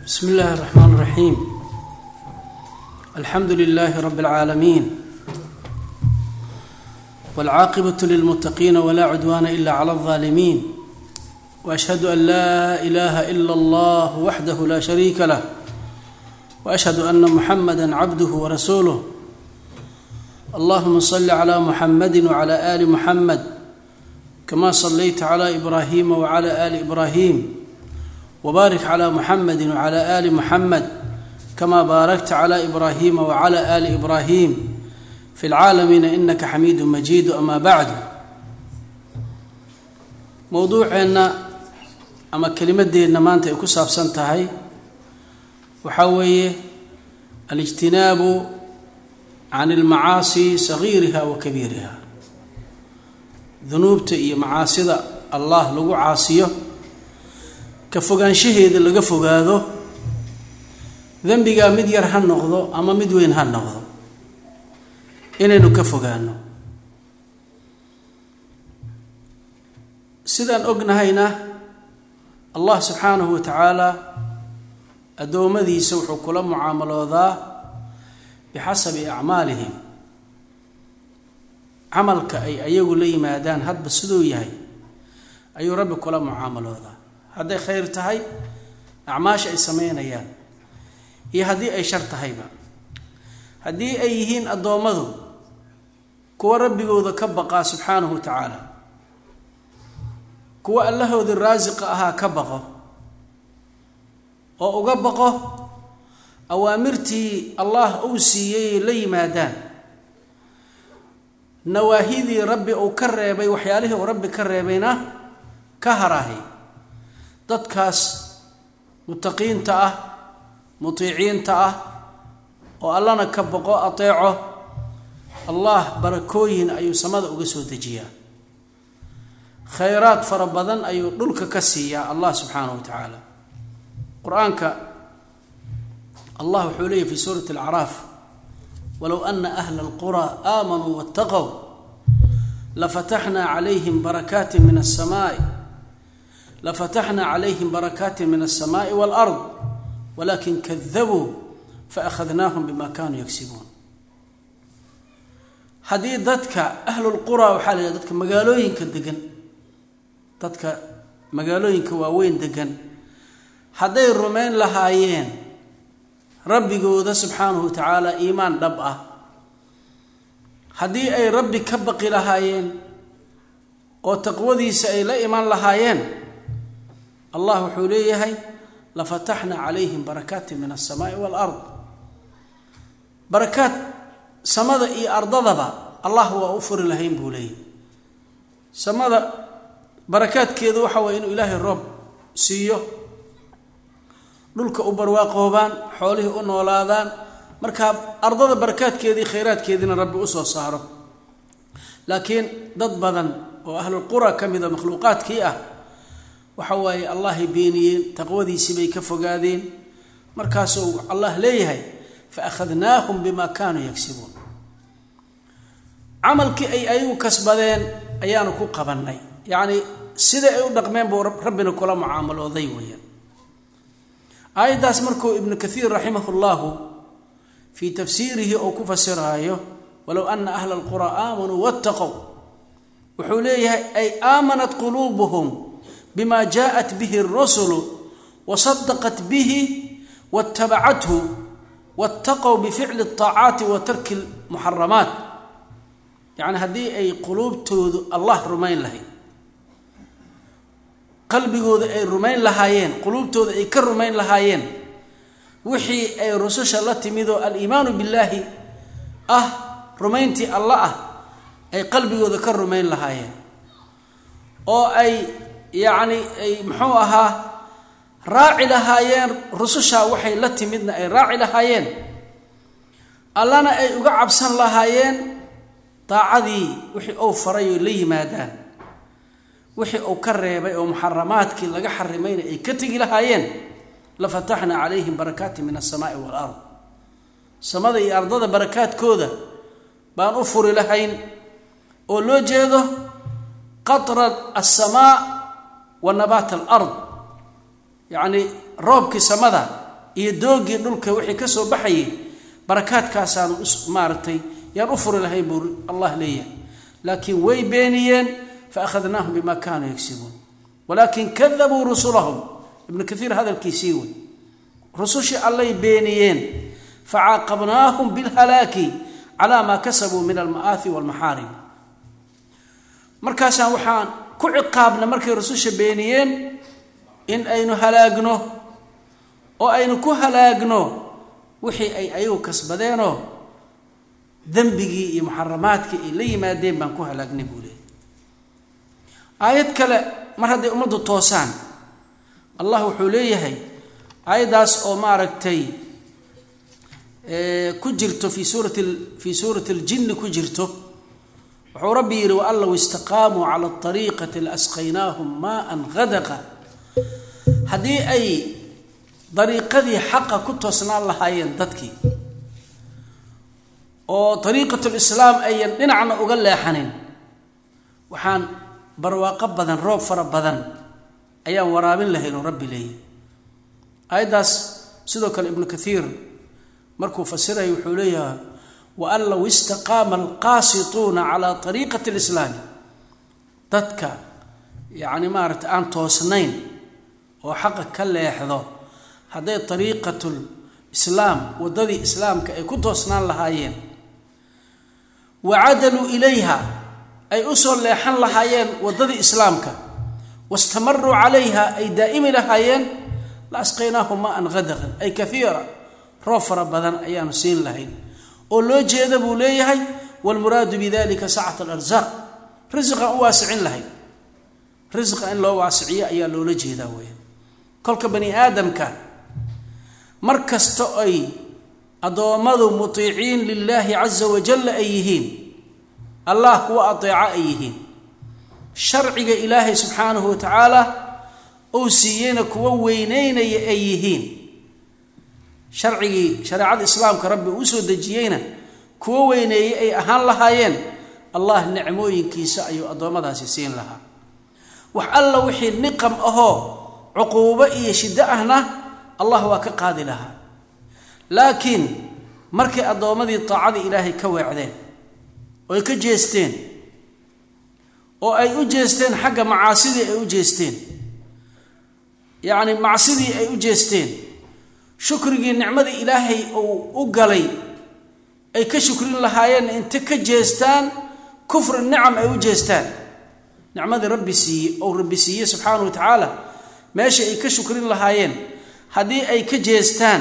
بسم الله الرحمن الرحيم الحمد لله رب العالمين والعاقبة للمتقين ولا عدوان إلا على الظالمين وأشهد أن لا إله إلا الله وحده لا شريك له وأشهد أن محمدا عبده ورسوله اللهم صل على محمد وعلى آل محمد كما صليت على إبراهيم وعلى آل إبراهيم وبارك على محمد وعلى آل محمد كما باركت على إبراهيم وعلى آل إبراهيم في العالمين إنك حميد مجيد أما بعد موضوعنا ama kelimadeenna maanta ay ku saabsan tahay waxaa weeye alijtinaabu can almacaasi sagiiriha wa kabiiriha dunuubta iyo macaasida allah lagu caasiyo ka fogaanshaheeda laga fogaado dembigaa mid yar ha noqdo ama mid weyn ha noqdo inaynu ka fogaano sidaan ognahayna allah subxaanahu wa tacaala addoommadiisa wuxuu kula mucaamaloodaa bixasabi acmaalihim camalka ay ayagu la yimaadaan hadba siduu yahay ayuu rabbi kula mucaamaloodaa hadday khayr tahay acmaasha ay sameynayaan iyo haddii ay shar tahayba haddii ay yihiin addoommadu kuwa rabbigooda ka baqaa subxaanahu wa tacaala kuwa allahoodii raasiqa ahaa ka baqo oo uga baqo awaamirtii allah uu siiyey la yimaadaan nawaahidii rabbi uu ka reebay waxyaalihii uu rabbi ka reebayna ka harahay dadkaas mutaqiinta ah mutiiciinta ah oo allana ka baqo ateeco allah barakooyin ayuu samada uga soo dejiyaa khayraad fara badan ayuu dhulka ka siiyaa allah subxaanahu wa tacaala qur-aanka allah wuxuu leeyahy fi suurati alacraaf walow ana ahla alqura aamanuu waataqow lafataxnaa calayhim barakaati min asamaai lafataxnaa calayhim barakaati min alsamaai waalard walakin kadabuu faakhadnaahum bima kanuu yagsibuun haddii dadka ahlulqura waxaa la yidhaha dadka magaalooyinka degan dadka magaalooyinka waaweyn degan hadday rumayn lahaayeen rabbigooda subxaanahu wa tacaala iimaan dhab ah haddii ay rabbi ka baqi lahaayeen oo taqwadiisa ay la iman lahaayeen allah wuxuu leeyahay lafataxnaa calayhim barakaati min alsamaai waalard barakaad samada iyo ardadaba allah waa u furi lahayn buu leeyahy samada barakaadkeedu waxa waye inuu ilaahay roob siiyo dhulka u barwaaqoobaan xoolihii u noolaadaan markaa ardada barakaadkeedii khayraadkeediina rabbi usoo saaro laakiin dad badan oo ahlulqura ka mida makhluuqaadkii ah waxa waaye allahay beeniyeen taqwadiisii bay ka fogaadeen markaasuu allah leeyahay fa akhadnaahum bima kaanuu yagsibuun camalkii ay ayagu kasbadeen ayaanu ku qabannay yacni sida ay u dhaqmeen buu rabbina kula mucaamalooday weeyaan aayaddaas markuu ibnu kathiir raximah llahu fii tafsiirihi oo ku fasiraayo walow ana ahla alqura aamanuu wattaqow wuxuu leeyahay ay aamanat quluubuhum bima jaءat bihi اrusulu wasadaqat bihi waاtabacathu waاtaqow bificli الطaacaati wa tarki اlmuxaramaat yacni haddii ay quluubtoodu allah rumayn lahayd qalbigooda ay rumayn lahaayeen quluubtooda ay ka rumayn lahaayeen wixii ay rususha la timidoo aliimaanu billaahi ah rumayntii alla ah ay qalbigooda ka rumayn lahaayeen oo ay yacni ay muxuu ahaa raaci lahaayeen rususha waxay la timidna ay raaci lahaayeen allana ay uga cabsan lahaayeen daacadii wixii ou faray oo la yimaadaan wixii uu ka reebay oo muxaramaadkii laga xarimayna ay ka tegi lahaayeen la fataxnaa calayhim barakaati min alsamaai waalard samada iyo ardada barakaadkooda baan u furi lahayn oo loo jeedo qatra alsamaa wa nabaat alard yacni roobkii samada iyo doogii dhulka wixii ka soo baxayay barakaadkaasaanu maaragtay yaan u furi lahayn buu allah leeyahay laakiin way beeniyeen fa akhadnaahum bima kaanuu yagsibuun walaakin kadabuu rusulahum ibnu kaiir hadalkiisii wey rusushii allay beeniyeen facaaqabnaahum bilhalaaki calaa maa kasabuu min alma'aahi walmaxaarim markaasaan waxaan ku ciqaabna markay rususha beeniyeen in aynu halaagno oo aynu ku halaagno wixii ay ayagu kasbadeenoo dembigii iyo muxaramaadkii ay la yimaadeen baan ku halaagnay buu leeyay aayad kale mar hadday ummaddu toosaan allah wuxuu leeyahay aayaddaas oo maaragtay ku jirto fii suurati fii suurati aljinni ku jirto wuxuu rabbi yidhi waan low istaqaamuu cala ariiqati laasqaynaahum maaan hadaqa haddii ay dariiqadii xaqa ku toosnaan lahaayeen dadkii oo ariiqatulislaam ayan dhinacna uga leexanin waxaan barwaaqo badan roob fara badan ayaan waraabin lahayn oo rabbi leeyahy aayaddaas sidoo kale ibnu kaiir markuu fasiraya wuxuu leeyahay waan low istaqaama alqaasituuna calaa ariiqati lislaami dadka yacni maaragta aan toosnayn oo xaqa ka leexdo hadday ariiqatul islaam waddadii islaamka ay ku toosnaan lahaayeen wa cadaluu ilayha ay usoo leexan lahaayeen waddadii islaamka wastamaruu calayha ay daa'imi lahaayeen la asqaynaahum maan hadaqan ay kaiira roob fara badan ayaanu siin lahayn oo loo jeeda buu leeyahay wlmuraadu bidalika sacata alarsaaq risiqan u waasicin lahayn risiqa in loo waasiciyo ayaa loola jeedaa weya kolka bani aadamka mar kasta ay addoommadu mutiiciin lilaahi caza wajalla ay yihiin allah kuwa ateeco ay yihiin sharciga ilaahay subxaanahu wa tacaala uu siiyeyna kuwa weyneynaya ay yihiin sharcigii shareecada islaamka rabbi uu usoo dejiyeyna kuwa weyneeyey ay ahaan lahaayeen allah nicmooyinkiisa ayuu addoommadaasi siin lahaa wax alla wixii niqam ahoo cuquubo iyo shiddo ahna allah waa ka qaadi lahaa laakiin markay addoommadii taacadii ilaahay ka weecdeen oo ay ka jeesteen oo ay u jeesteen xagga macaasidii ay u jeesteen yacni macsidii ay u jeesteen shukrigii nicmadii ilaahay uu u galay ay ka shukrin lahaayeen inta ka jeestaan kufri nicam ay u jeestaan nicmadii rabbi siiye ou rabbi siiye subxaana wa tacaala meesha ay ka shukrin lahaayeen haddii ay ka jeestaan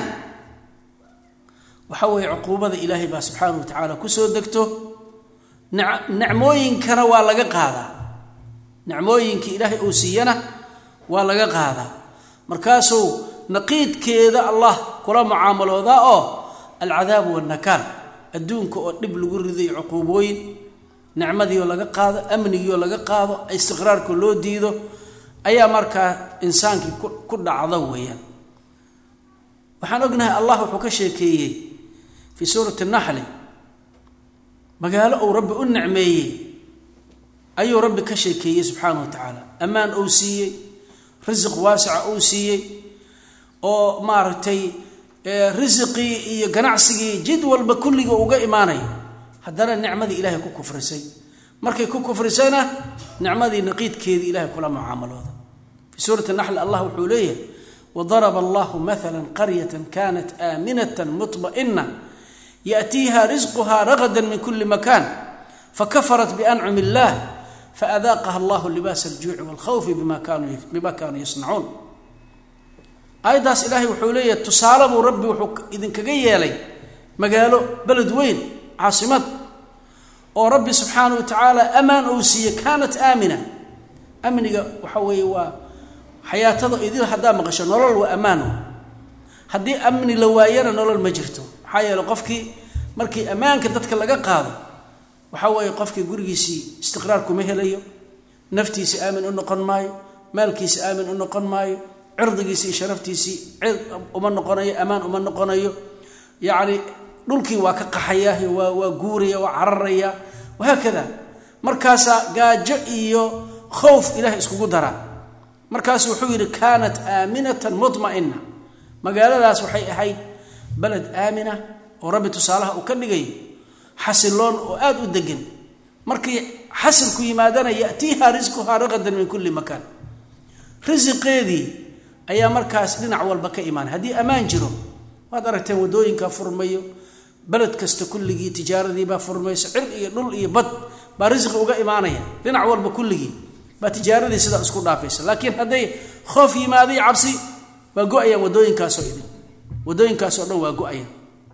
waxa weeye cuquubada ilaahay baa subxaana wa tacaala kusoo degto nicmooyinkana waa laga qaadaa nicmooyinkii ilaahay uu siiyana waa laga qaadaa markaasuu naqiidkeeda allah kula mucaamaloodaa oo alcadaabu wannakaal adduunka oo dhib lagu riday cuquubooyin nicmadii oo laga qaado amnigii oo laga qaado istiqraarka loo diido ayaa markaa insaankii ku dhacda weeyaan waxaan ognahay allah wuxuu ka sheekeeyey fii suurati naxli magaalo uu rabbi u nicmeeyey ayuu rabbi ka sheekeeyey subxaana wa tacaala ammaan uu siiyey risiq waasica uu siiyey oo maaragtay risiqii iyo ganacsigii jid walba kulliga uga imaanaya haddana nicmadii ilaahay ku kufrisay markay ku kufrisayna nicmadii naqiidkeedii ilahay kula mucaamalooda fii suurati naxli allah wuxuu leeyahay wadaraba allahu maala qaryata kanat aaminata muطma'ina yaأtiiha risquha ragada min kuli makan fakafarat biancumi اllah faadaaqaha allahu libaas aljuuci wاlkhawfi bima kanuu yasnacuun aayaddaas ilaahay wuxuu leeyahay tusaale buu rabbi wuxuu idinkaga yeelay magaalo beled weyn caasimad oo rabbi subxaana wa tacaala amaan uu siiye kaanat aamina amniga waxa weeye waa xayaatada idil haddaa maqasho nolol waa ammaano haddii amni la waayana nolol ma jirto maxaa yeele qofkii markii ammaanka dadka laga qaado waxa weeye qofkii gurigiisii istiqraar kuma helayo naftiisi aamin u noqon maayo maalkiisi aamin u noqon maayo cirdigiisi iyo sharaftiisii cid uma noqonayo ammaan uma noqonayo yacni dhulkii waa ka qaxaya waa waa guuraya waa cararaya wahaakada markaasaa gaajo iyo khowf ilahay iskugu daraa markaasu wuxuu yidhi kaanat aaminatan muma'ina magaaladaas waxay ahayd baled aamina oo rabbi tusaalaha uu ka dhigayo xasiloon oo aada u degan markii xasilku yimaadana yatiiha risquhaa raqadan min kulli makaan risiqeedii ayaa markaas dhinac walba ka imaanay haddii ammaan jiro waad aragteen wadooyinka furmayo beled kasta kulligii tijaaradiibaa furmayso cir iyo dhul iyo bad baa risqi uga imaanaya dhinac walba kulligii baa tijaaradii sidaa isku dhaafaysa laakiin hadday khoof yimaaday cabsi waa go-ayaan wadooyinkaasoo idin wadooyinkaasoo dhan waa go-ayaan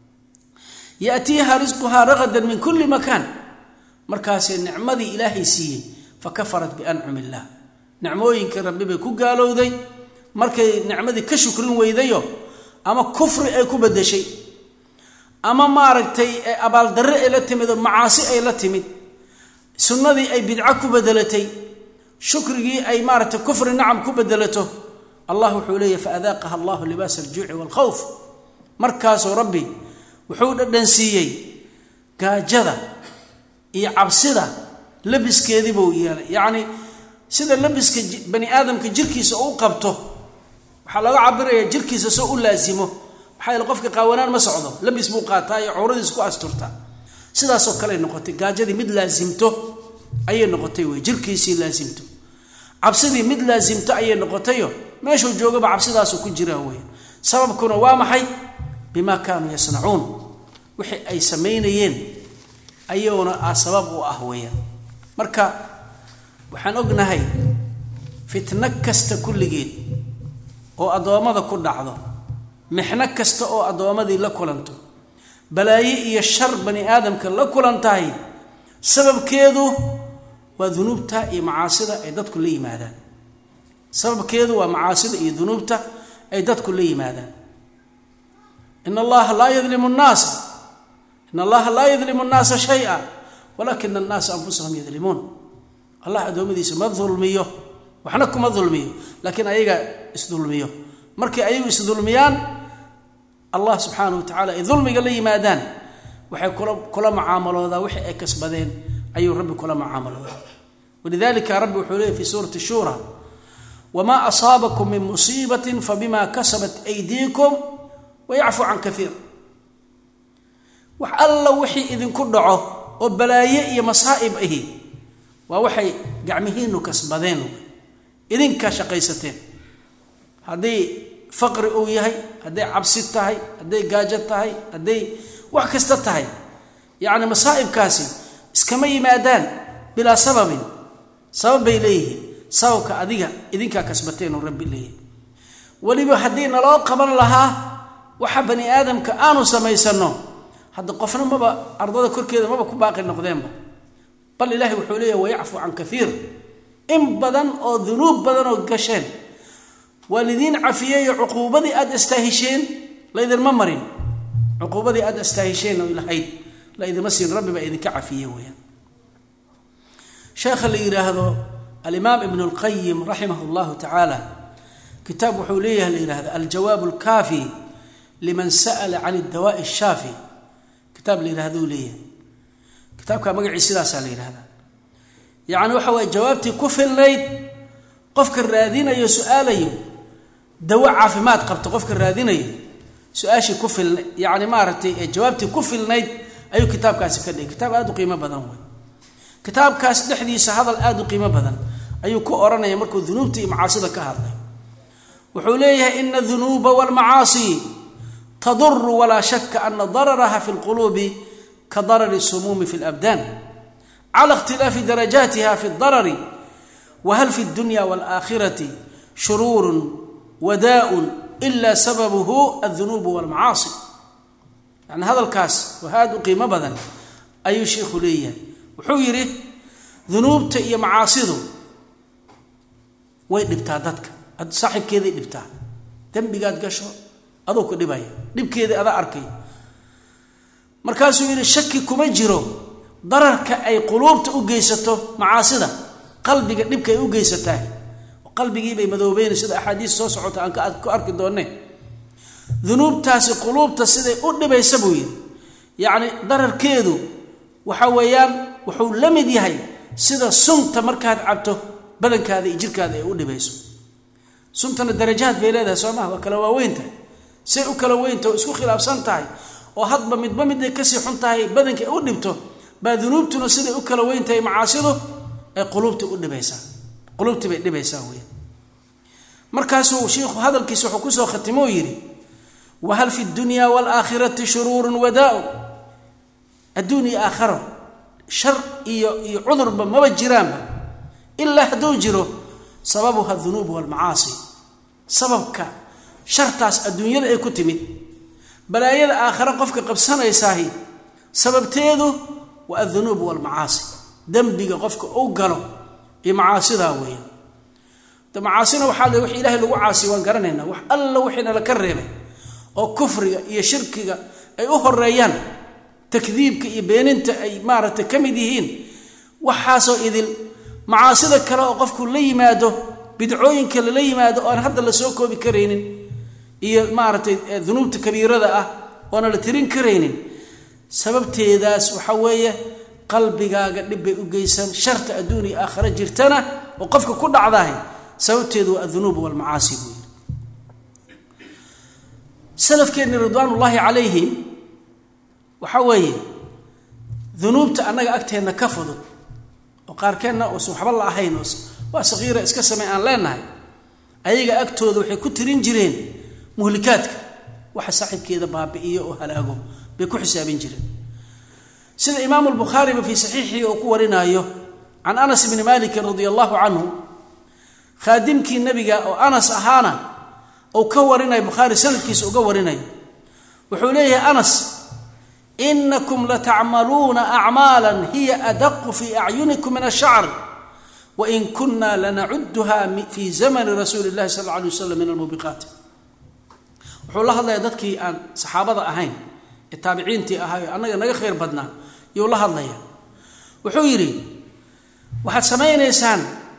yatiiha risquhaa raqadan min kulli makaan markaasee nicmadii ilaahay siiyey fa kafarat biancum illah nicmooyinkii rabbi bay ku gaalowday markay nicmadii ka shukrin weydayo ama kufri ay ku bedeshay ama maaragtay abaaldarre ay la timid oo macaasi ay la timid sunnadii ay bidco ku bedelatay shukrigii ay maaratay kufri nacam ku bedelato allah wuxuu leeyahy faadaaqaha allahu libaas aljuuci waalkhawf markaasuu rabbi wuxuu dhadhansiiyey gaajada iyo cabsida labiskeedii buu yeelay yacni sida labiska bani aadamka jirkiisa u qabto waxaa laga cabiraya jirkiisa soo u laasimo maxaa yaele qofka qaawanaan ma socdo labis buu qaataa iyo cawradiis ku asturtaa sidaasoo kaley noqotay gaajadii mid laasimto ayay noqotay wey jirkiisii laasimto cabsidii mid laasimto ayay noqotayo meeshuu joogaba cabsidaasu ku jiraa wey sababkuna waa maxay bimaa kaanuu yasnacuun wixii ay samaynayeen ayuuna a sabab u ah weeyaan marka waxaan ognahay fitno kasta kulligeed oo addoommada ku dhacdo mixno kasta oo addoommadii la kulanto balaaye iyo shar bani aadamka la kulantahay sababkeedu waa dunuubta iyo macaasida ay dadku la yimaadaan sababkeedu waa macaasida iyo dunuubta ay dadku la yimaadaan in allaha laa yadlimu nnaasa in allaha laa yadlimu nnaasa shaya walakina annaasa anfusahum yadlimuun allah addoommadiisa ma dulmiyo waxna kuma dulmiyo laakiin ayaga isdulmiyo markay ayagu isdulmiyaan allah subxaanah wa tacala ay dulmiga la yimaadaan waxay kula kula mucaamaloodaa wixii ay kasbadeen ayuu rabbi kula mucaamaloodaa walidalika rabbi wuxuu leeyay fi suurati shura wamaa asaabakum min musiibatin fabima kasabat aydiikum wayacfu can kaiir wax alla wixii idinku dhaco oo balaaye iyo masaa'ib ahi waa waxay gacmihiinu kasbadeen idinkaa shaqaysateen hadday faqri uu yahay hadday cabsi tahay hadday gaajo tahay hadday wax kasta tahay yacni masaa'ibkaasi iskama yimaadaan bilaa sababin sabab bay leeyihiin sababka adiga idinkaa kasbateen oo rabbi leeyahay weliba haddii naloo qaban lahaa waxa bani aadamka aanu samaysanno hadda qofna maba ardada korkeeda maba ku baaqi noqdeenba bal ilaahay wuxuu leeyahy wayacfu can kaiir in badan oo dunuub badan oo gasheen waa lidiin cafiyeeyo cuquubadii aada astaahisheen laydinma marin cuquubadii aada astaahisheen oo lahayd la idinma siin rabbi baa idinka cafiye weyaan sheekha la yidhaahdo alimaam ibn اlqayim raximah اllahu tacaala kitaab wuxuu leeyahay la yidhahdo aljawaab اlkaafi liman sa'la can اdawaaءi الshaafi kitaab la yidhahdou leeyahay kitaabka magacii sidaasaa la yidhahdaa yacni waxa waye jawaabtii ku filnayd qofka raadinayo su-aalayo dawo caafimaad qabto qofka raadinayo su-aashii ku filna yacni maaragtay ee jawaabtii ku filnayd ayuu kitaabkaasi ka dhigay kitaab aada u qiimo badan wey kitaabkaas dhexdiisa hadal aada u qiimo badan ayuu ku odhanaya markuu dunuubta iyo macaasida ka hadlay wuxuu leeyahay ina dunuuba walmacaasi taduru walaa shaka ana dararaha fi lquluubi ka darari sumuumi fi labdaan cala ikhtilaafi darajaatiha fi darari whal fi اdunya wاlآkhirati shuruur wadaء ila sababuhu aلdunuub wاlmacaasi yani hadalkaas waa aada u qiimo badan ayuu sheikhu leeyahay wuxuu yidhi dunuubta iyo macaasidu way dhibtaa dadka saaxibkeeday dhibtaa dembigaad gasho aduu ku dhibaya dhibkeedii adaa arkay markaasuu yidhi shaki kuma jiro dararka ay quluubta u geysato macaasida qalbiga dhibka ay u geysataa qalbigiibay madoobeyn sida axaadiis soo socota aan ku arki doonne dunuubtaasi quluubta siday u dhibaysa buu yidhi yacni dararkeedu waxa weeyaan wuxuu la mid yahay sida sunta markaad cabto badankaada iyo jirkaada ay u dhibayso suntana darajaad bay leedahay soo maha waa kala waaweynta say u kala weynta oo isku khilaafsan tahay oo hadba midba miday kasii xun tahay badanka u dhibto baa dunuubtuna siday u kala weyn tahay macaasidu ay quluubta u dhibaysaa quluubtii bay dhibaysaa wey markaasuu shiikhu hadalkiisa wuxuu kusoo khatimo yidhi wahal fi dunya waalaakhirati shuruurun wadaa-un adduun iyo aakharo shar iyo iyo cudurba maba jiraanba ilaa hadduu jiro sababuha dunuub walmacaasi sababka shartaas adduunyada ay ku timid balaayada aakhare qofka qabsanaysaahi sababteedu waa adunuub walmacaasi dembiga qofka u galo iyo macaasidaa weeya de macaasina waxaa le wix ilahay lagu caasiy waan garanaynaa wax alla wixii nala ka reebay oo kufriga iyo shirkiga ay u horeeyaan takdiibka iyo beeninta ay maaragtay ka mid yihiin waxaasoo idil macaasida kale oo qofku la yimaado bidcooyinka lala yimaado oan hadda la soo koobi karaynin iyo maaragtay dunuubta kabiirada ah oona la tirin karaynin sababteedaas waxa weeye qalbigaaga dhib bay u geysan sharta adduun iyo aakhare jirtana oo qofka ku dhacdahay sababteedu waa adunuub walmacaasi buu yiri salafkeenni ridwaanullaahi calayhim waxa weeye dunuubta annaga agteenna ka fudud oo qaarkeenna uusan waxba la ahayn oo waa saqiira iska samey aan leenahay ayaga agtooda waxay ku tirin jireen muhlikaadka waxa saaxiibkeeda baabi'iyo oo halaago bay ku xisaabin jireen sida imaamu lbukhaariba fii saxiixii uu ku warinaayo can anas bni malikin radia allahu canhu khaadimkii nebiga oo anas ahaana uu ka warinayo bukhaari sanadkiisa uga warinayo wuxuu leeyahay anas inakum latacmaluuna acmaala hiya adaqu fii acyunikum min ashacr wain kuna lanacuduha fi zamani rasuuli llahi sal alla alay wasalam min almubiqaat wuxuu la hadlayaa dadkii aan saxaabada ahayn ee taabiciintii ahaa ee annaga naga khayr badnaa yuu la hadlaya wuxuu yidhi waxaad samaynaysaan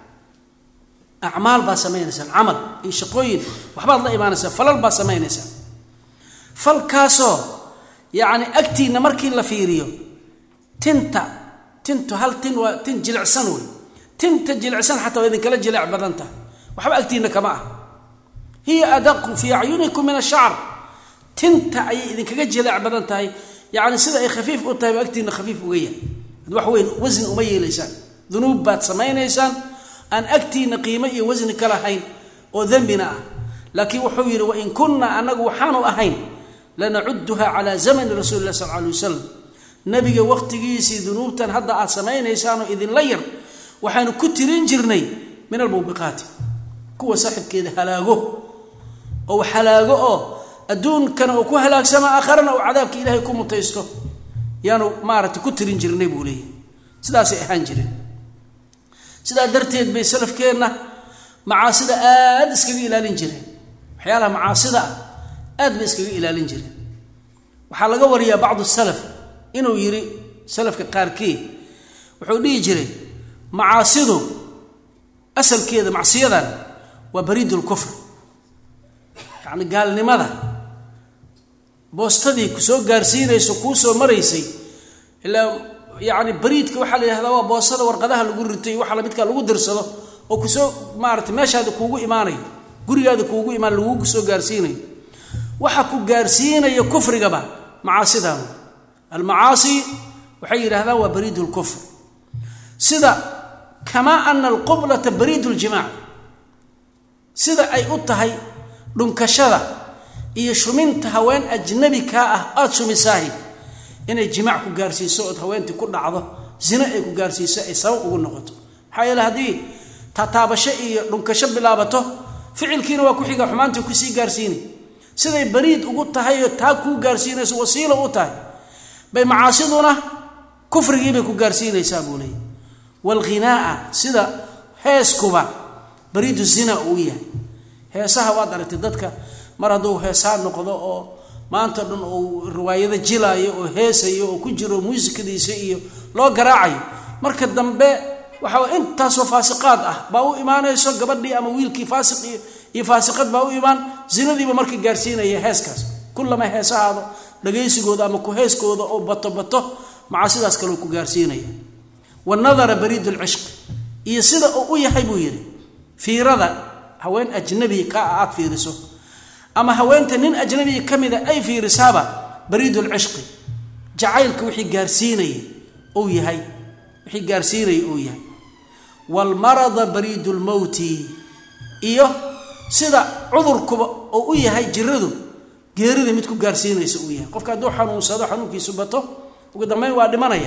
acmaal baad samaynaysaan camal iyo shaqooyin waxbaad la imaanaysaan falal baad samaynaysaan falkaasoo yacni agtiinna markii la fiiriyo tinta tintu hal tin waa tin jilicsan wey tinta jilicsan xataa waa idinkala jilic badan tahay waxba agtiinna kama ah hiya adaqu fii acyunikum min ashacr tinta ayay idinkaga jilic badan tahay yacni sida ay khafiif u tahay ba agtiinna khafiif uga yahay ad wax weyn wasni uma yeelaysaan dunuub baad samaynaysaan aan agtiinna qiimo iyo wasni ka lahayn oo dembina ah laakiin wuxuu yidhi wain kunna anagu waxaanu ahayn lanacuduha calaa zamani rasuuli lah sal alay wasalam nabiga waqtigiisii dunuubtan hadda aad samaynaysaanoo idinla yar waxaanu ku tirin jirnay min almubiqaati kuwa saaxibkeeda halaago oo halaago oo adduunkana uu ku halaagsama aakharana uu cadaabka ilaahay ku mutaysto yaanu maaragtay ku tirin jirnay buu leeyahy sidaasay ahaan jireen sidaa darteed bay salafkeenna macaasida aada iskaga ilaalin jireen waxyaalaha macaasida ah aad bay iskaga ilaalin jireen waxaa laga wariyaa bacdu salaf inuu yidhi salafka qaarkii wuxuu dhihi jiray macaasidu asalkeeda macsiyadan waa bariidulkufr yacni gaalnimada boostadii ku soo gaarsiinayso kuu soo maraysay ilaa yacni bariidka waxaa la yidhahdaa waa boostada warqadaha lagu ritay waxa lamidkaa lagu dirsado oo kusoo maaratay meeshaada kuugu imaanayo gurigaada kuugu imaan lagugu soo gaarsiinayo waxa ku gaarsiinaya kufrigaba macaasidan almacaasi waxay yidhahdaan waa bariid lkufr sida kamaa ana alqublata bariid ljimaac sida ay u tahay dhunkashada iyo shuminta haween ajnabi kaa ah aada shumisaahi inay jimaac ku gaarsiiso ood haweentii ku dhacdo zina ay ku gaarsiiso ay sabab ugu noqoto maxaa yeele haddii tataabasho iyo dhunkasho bilaabato ficilkiina waa ku xiga xumaantii kusii gaarsiinay siday bariid ugu tahay oo taa kuu gaarsiinayso wasiilo u tahay bay macaasiduna kufrigiibay ku gaarsiinaysaa buu leeyay waalghinaaa sida heeskuba bariidu zina uu yahay heesaha waad aragtay dadka mar hadduu heesaa noqdo oo maanta dhan uu riwaayado jilaayo oo heesayo oo ku jiro muusikadiisa iyo loo garaacayo marka dambe waxaa intaasoo faasiqaad ah baa u imaanayso gabadhii ama wiilkii faasiq iyo faasiqad baa u imaan zinadiiba marka gaarsiinaya heeskaas kullama heesahaado dhagaysigooda ama ku heeskooda oo bato bato macaasidaas kaleu ku gaarsiinaya wanadara bariid lcishqi iyo sida uu u yahay buu yidhi fiirada haween ajnabi ka ah aad fiiriso ama haweenta nin ajnabiga ka mida ay fiirisaaba bariid lcishqi jacaylka wixii gaarsiinaya uu yahay wixii gaarsiinaya uu yahay waalmarada bariid lmowti iyo sida cudurkuba oo u yahay jiradu geerida mid ku gaarsiinaysa uu yahay qofka hadduu xanuunsado xanuunkiisu bato ugu dambeyn waa dhimanaya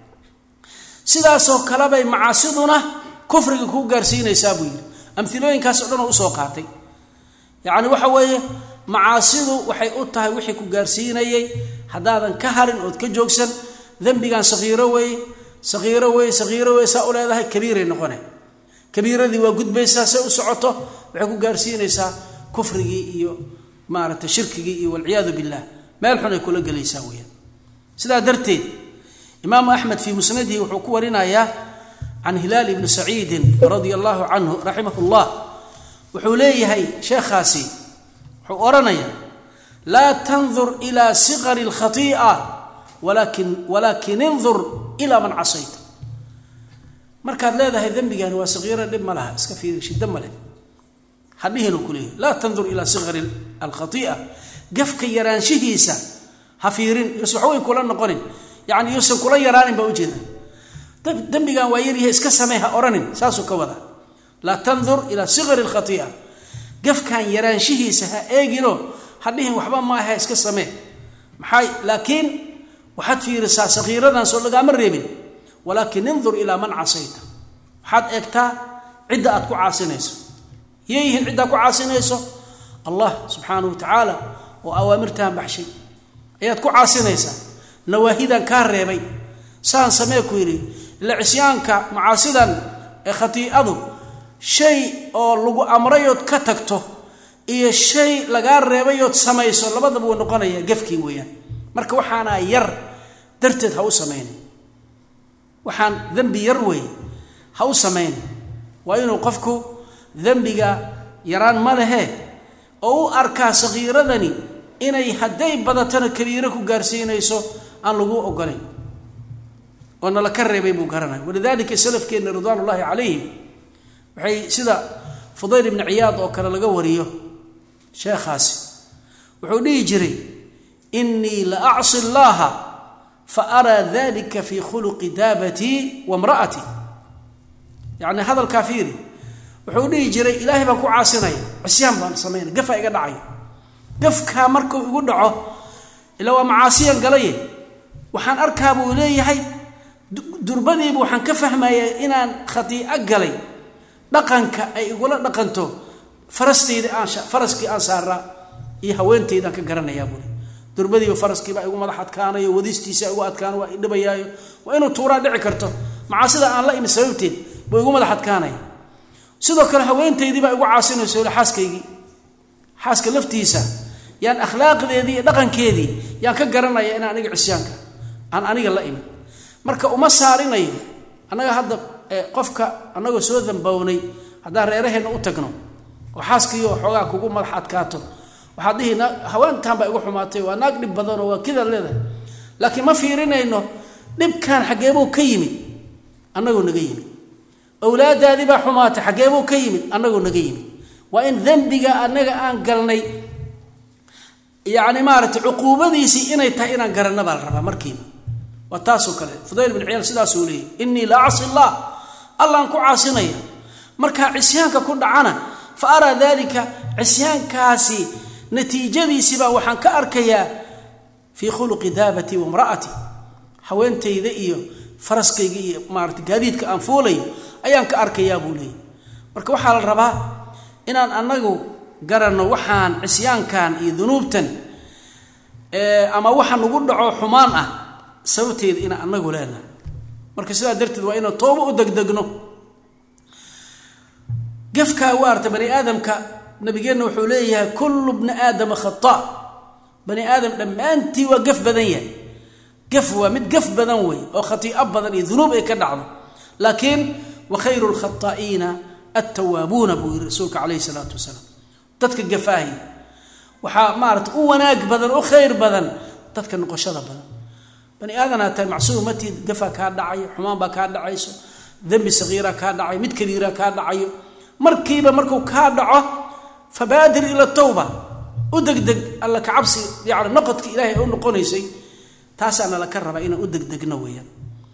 sidaasoo kalebay macaasiduna kufriga ku gaarsiinaysaa buu yidhi amilooyinkaas o dhan oo usoo qaatay yacni waxa weeye macaasidu waxay u tahay wixii ku gaarsiinayay haddaadan ka harin ood ka joogsan dembigan sakiiro weeye sakiiro weye sakiiro weye saa u leedahay kabiiray noqone kabiiradii waa gudbaysaa say u socoto waxay ku gaarsiinaysaa kufrigii iyo maaragtay shirkigii iyo walciyaadu billah meel xun ay kula gelaysaa weyaan sidaa darteed imaamu axmed fii musnadihi wuxuu ku warinayaa can hilaal ibni saciidin radia allahu canhu raximah llah wuxuu leeyahay sheekhaasi wuxuu odhanaya laa tandur ila siqari اlkhatii'a walakin walaakin indur ila man casayta markaad leedahay dembigani waa sakiiro dhib ma laha iska fiiri shiddo male hadhihinu ku leeyahy laa tandur ilaa siqari alkhatii'a gafka yaraanshihiisa ha fiirin yuusan waxweyn kula noqonin yani yuusan kula yaraanin baa ujeeda dembigan waa yaryahay iska samey ha odhanin saasuu ka wada laa tandur ilaa siqari lkhatii'a gafkan yaraanshihiisa ha eegino hadhihin waxba maaha iska samee maxay laakiin waxaad fiirisaa sakiiradan soo lagaama reebin walaakin indur ilaa man casayta waxaad eegtaa cidda aad ku caasinayso yeeyihiin ciddaa ku caasinayso allah subxaanahu wa tacaala oo awaamirtaan baxshay ayaad ku caasinaysaa nawaahidan kaa reebay saan samee ku yidhi ila cisyaanka macaasidan ee khatiicadu shay oo lagu amrayood ka tagto iyo shay lagaa reebayood samayso labadaba wuu noqonaya gafkii weeyaan marka waxaana yar darteed ha u samayna waxaan dembi yar weeye ha u samayna waa inuu qofku dembiga yaraan ma lehe oo u arkaa sakiiradani inay hadday badatana kabiiro ku gaarsiinayso aan lagu ogolayn oo nala ka reebay buu garanaya walidalika salafkeenna ridwaan ullahi calayhim waxay sida fudayl ibni ciyaad oo kale laga wariyo sheekhaasi wuxuu dhihi jiray inii la acsi llaha fa araa dalika fi khuluqi daabatii wa mra'atii yacni hadalkaa fiiri wuxuu dhihi jiray ilaahay baan ku caasinaya cisyaan baan samaynaya gafaa iga dhacaya gafkaa markuu igu dhaco ilaa waa macaasiyan galaye waxaan arkaa buu leeyahay durbadiiba waxaan ka fahmayaa inaan khatiico galay dhaqanka ay igula dhaqanto farastayda aan faraskii aan saaraa iyo haweentaydaan ka garanayaa buuri durbadiiba faraskiibaa igu madax adkaanayo wadistiisa igu adkaana waa idhibayaayo waa inuu tuuraan dhici karto macaasida aan la imi sababteed buu igu madax adkaanaya sidoo kale haweentaydiibaa igu caasinayso ila xaaskaygii xaaska laftiisa yaan akhlaaqdeedii iyo dhaqankeedii yaan ka garanaya in aniga cisyaanka aan aniga la imin marka uma saarinayo annaga hadda qofka annagoo soo dambownay haddaan reeraheenna u tagno oo xaaskiiyo xoogaa kugu madax adkaato waxaad dhihi haweentan baa igu xumaatay waa naag dhib badanoo waa kidaad leedahay laakiin ma fiirinayno dhibkan xaggeebuu ka yimid annagoo naga yimid awlaadaadii baa xumaatay xaggeebuu ka yimid annagoo naga yimid waa in dembiga annaga aan galnay yacni maaragtay cuquubadiisii inay tahay inaan garanna baa la rabaa markiiba waa taasoo kale fudayl bin ciyaal sidaasuu leeyay innii la acsi llah allaan ku caasinaya markaa cisyaanka ku dhacana fa araa dalika cisyaankaasi natiijadiisiibaa waxaan ka arkayaa fii khuluqi daabatii wa mra'ati haweentayda iyo faraskayga iyo maarata gaadiidka aan fuulayo ayaan ka arkayaa buu leeyay marka waxaa la rabaa inaan annagu garanno waxaan cisyaankan iyo dunuubtan ama waxa nagu dhaco xumaan ah sababteeda inaan annagu leenahay marka sidaa darteed waa inaan tooba u degdegno gefkaa waarta bani aadamka nabigeenna wuxuu leeyahay kullu bni aadama khata bani aadam dhammaantii waa gaf badan yahay gaf waa mid gaf badan wey oo khatii'o badan iyo dunuub ay ka dhacdo laakiin wa khayru lkhataa'iina attawaabuuna buu yiri rasuulka calayhi salaatu wasalaam dadka gafaahi waxaa maarata u wanaag badan u khayr badan dadka noqoshada badan bani aadanaa tahay macsuumatii gafaa kaa dhacayo xumaan baa kaa dhacayso dembi sakiira kaa dhacayo mid kabiira kaa dhacayo markiiba markuu kaa dhaco fabaadir ila tawba u degdeg alla kacabsi yani noqodka ilaahay u noqonaysay taasaana laka rabaa inaan u degdegno weeyaan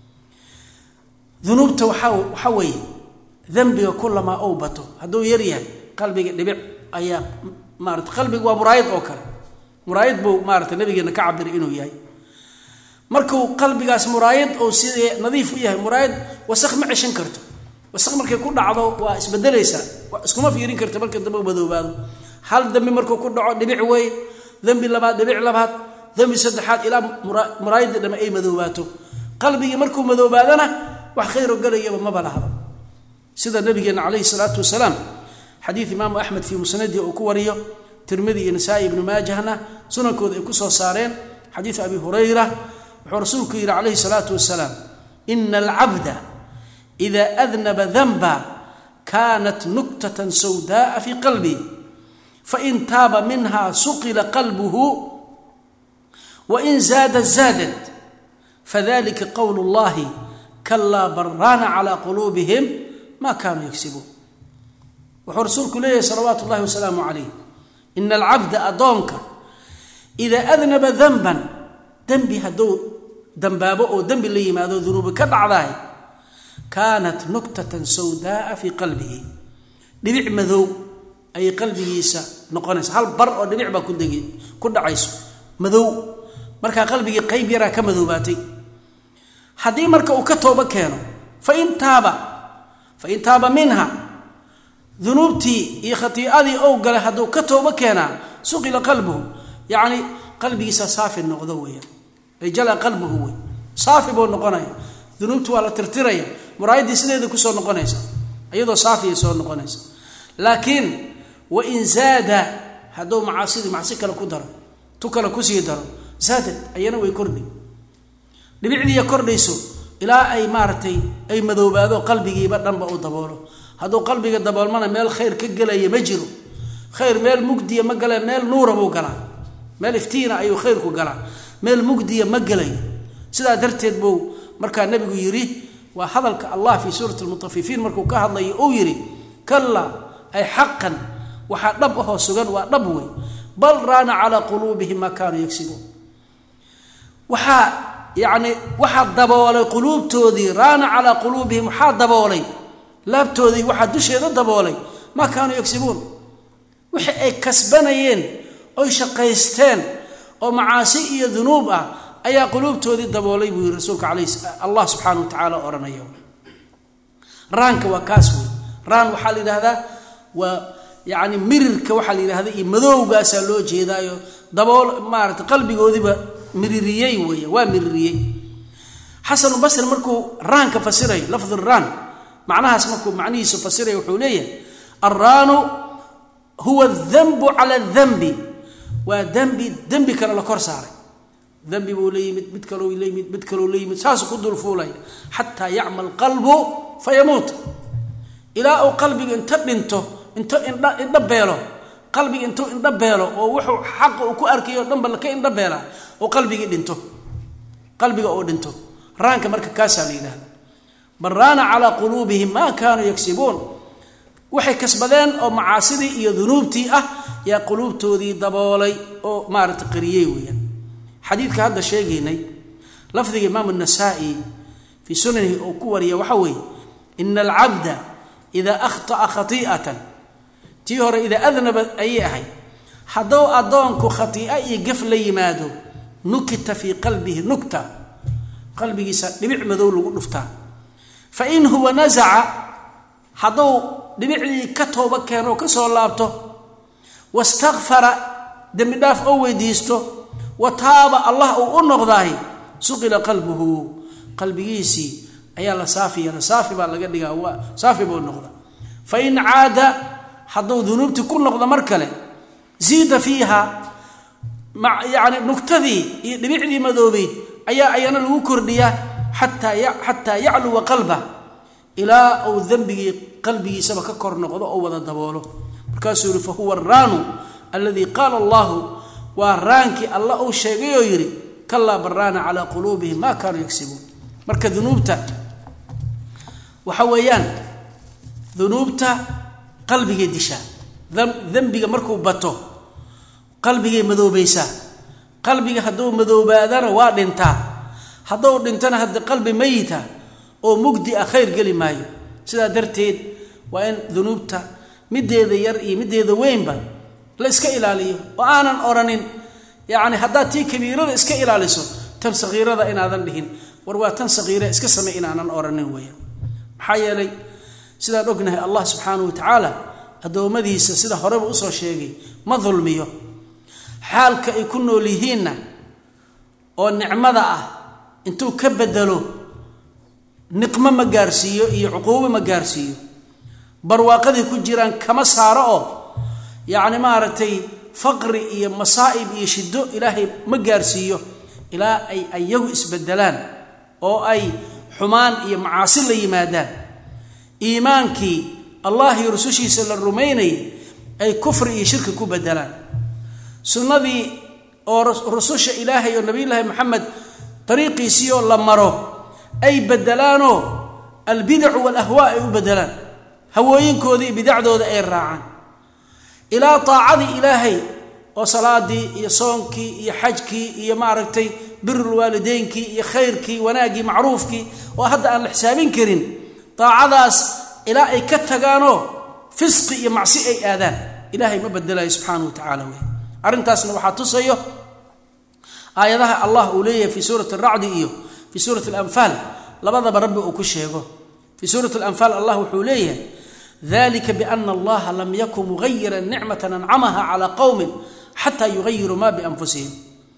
dunuubta waxaa waxaa weeye dembiga kulamaa ou bato hadduu yar yahay qalbiga dhibic ayaa maarata qalbiga waa muraayad oo kale muraayad buu maarata nabigeena ka cabiray inuu yahay markuu qalbigaas muraayad ou sidee nadiif u yahay muraayad wasaq ma ceshan karto wasaq markay ku dhacdo waa isbedelaysaa iskuma fiirin karta marka dambe u madoobaado hal dembi markuu ku dhaco dhibic wey dembi labaad dhibic labaad dembi saddexaad ilaa muraayadii dhame ay madoobaato qalbigii markuu madoobaadana wax khayro galayaba maba lahaba sida nabigeena calayhi salaatu wasalaam xadiid imaamu axmed fii musnadii uu ku wariyo tirmidi iyo nasaa-i ibnu maajahna sunankooda ay ku soo saareen xadiid abi hurayra wuxuu rasuulku yidhi calayhi salaatu wasalaam ina alcabda ida adnaba danba kanat nuktatan sawdaaa fii qalbi fain taaba minha suqila qalbuhu wain zaada zaadat fadalika qowl اllahi kalaa baraana calى quluubihim ma kanuu yagsibuun wuxuu rasuulku leeyahay salawaatu اllahi wasalaamu calayh ina alcabda adoonka idaa adnaba danban dembi hadduu dambaabo oo dembi la yimaado dunuubi ka dhacdahay kaanat nuktatan sawdaaa fii qalbihi dhibic madow ayay qalbigiisa noqonaysa hal bar oo dhibic baa kudeg ku dhacayso madow markaa qalbigii qayb yaraa ka madoobaatay haddii marka uu ka toobo keeno fain taaba fain taaba minha dunuubtii iyo khatiicadii ou galay hadduu ka toobo keenaa suqila qalbuhu yacni qalbigiisa saafi noqdo weeyaan ay jala qalbuhu wey saafi buu noqonaya dunuubtu waa la tirtiraya muraayaddii sideeda kusoo noqonaysa iyadoo saafiyay soo noqonaysa laakiin wain zaada hadduu macaasidii macsi kale ku daro tu kale kusii daro zaadad ayana way kordhi dhibicdiiya kordhayso ilaa ay maaragtay ay madoobaado qalbigiiba dhanba u daboolo hadduu qalbiga daboolmana meel khayr ka gelaya ma jiro khayr meel mugdiya ma gala meel nuura buu galaa meel iftiina ayuu khayrku galaa meel mugdiya ma gelayo sidaa darteed buu markaa nabigu yidhi waa hadalka allah fii suurati lmutafifiin markuu ka hadlayo uu yidhi kallaa ay xaqan waxaa dhab ahoo sugan waa dhab wey bal raana calaa quluubihim maa kaanuu yagsibuun waxaa yacni waxaa daboolay quluubtoodii raana calaa quluubihim waxaa daboolay laabtoodii waxaa dusheeda daboolay maa kaanuu yagsibuun wixii ay kasbanayeen oy shaqaysteen oo macaasi iyo dunuub ah ayaa quluubtoodii daboolay buu yii rasuulka alay allah subxaana wa tacaala odhanaya raanka waa kaas wey raan waxaa la yidhahdaa waa yani mirirka waxaa la yidhahda iyo madowgaasaa loo jeedaayo dabool maarata qalbigoodiiba miririyey weya waa miririyey xasanu basri markuu raanka fasirayo lafdu raan macnahaas markuu macnihiisu fasiraya wuxuu leeyahay alraanu huwa danbu cala danbi waa dembi dembi kale la kor saaray dembi buu la yimid mid kalou la yimid mid kalou la yimid saasuu ku dulfuulaya xataa yacma alqalbu fayamuut ilaa uu qalbiga inta dhinto into indha indha beelo qalbiga intuu indha beelo oo wuxuu xaqa uu ku arkayo o dhanba ka indha beelaa oo qalbigii dhinto qalbiga oo dhinto raanka marka kaasaa la yidhahda bal raana calaa quluubihim maa kaanuu yagsibuun waxay kasbadeen oo macaasidii iyo dunuubtii ah yaa quluubtoodii daboolay oo maarata qariyey weeyaan xadiidka hadda sheegaynay lafdiga imaamu nasaa-i fii sunanihi uu ku wariya waxaa weeye ina alcabda idaa akhطa'a khati'atan tii hore idaa adnaba ayay ahayd hadduu addoonku khatii'a iyo gaf la yimaado nukita fii qalbihi nugta qalbigiisa dhibic madow lagu dhuftaa fain huwa nasaca hadduu dhibicdii ka tooba keeno oo ka soo laabto wastakfara dembi dhaaf oo weydiisto wa taaba allah uu u noqdaay suqila qalbuhu qalbigiisii ayaa la saafi yeela saafi baa laga dhigaa waa saafi buu noqda fain caada hadduu dunuubtii ku noqdo mar kale ziida fiiha yani nugtadii iyo dhibicdii madoobeyd ayaa ayana lagu kordhiyaa xataa yacluwa qalba ilaa uu dembigii qalbigiisaba ka kor noqdo oo wada daboolo markaasuu yihi fahuwa araanu alladii qaala allahu waa raankii alla uu sheegay oo yidhi kalaa baraana calaa quluubihim maa kaanuu yagsibuun marka dunuubta waxa weeyaan dunuubta qalbigay dishaa dembiga markuu bato qalbigay madoobaysaa qalbiga hadduu madoobaadana waa dhintaa hadduu dhintana haddi qalbi mayita oo mugdi ah khayr geli maayo sidaa darteed waa in dunuubta mideeda yar iyo mideeda weynba la iska ilaaliyo oo aanan odhanin yacni haddaad tii kabiirada iska ilaaliso tan sakiirada inaadan dhihin war waa tan sakiira iska samey inaanan odhanin weeyaan maxaa yeelay sidaan ognahay allah subxaanahu wa tacaala addoommadiisa sida horeba usoo sheegay ma dulmiyo xaalka ay ku nool yihiinna oo nicmada ah intuu ka bedelo niqmo ma gaarsiiyo iyo cuquubo ma gaarsiiyo barwaaqadii ku jiraan kama saaro oo yacni maaragtay faqri iyo masaa'ib iyo shiddo ilaahay ma gaarsiiyo ilaa ay ayagu isbedelaan oo ay xumaan iyo macaasi la yimaadaan iimaankii allah iyo rusushiisa la rumaynayay ay kufri iyo shirki ku bedelaan sunnadii oo rususha ilaahay oo nabiyullaahi maxamed dariiqiisii oo la maro ay bedelaanoo albidacu walahwaa ay u bedelaan hawooyinkoodii bidacdooda ay raacaan ilaa taacadii ilaahay oo salaadii iyo soonkii iyo xajkii iyo maaragtay birulwaalideynkii iyo khayrkii wanaaggii macruufkii oo hadda aan la xisaabin karin daacadaas ilaa ay ka tagaanoo fisqi iyo macsi ay aadaan ilaahay ma bedelayo subxaana wa tacaala wey arrintaasna waxaa tusayo aayadaha allah uu leeyahay fii suurati aracdi iyo fii suurati alanfaal labadaba rabbi uu ku sheego fii suurati alanfaal allah wuxuu leeyahay dalika biana allaha lam yakun mugayiran nicmata ancamaha calaa qowmin xataa yugayiruu ma bianfusihim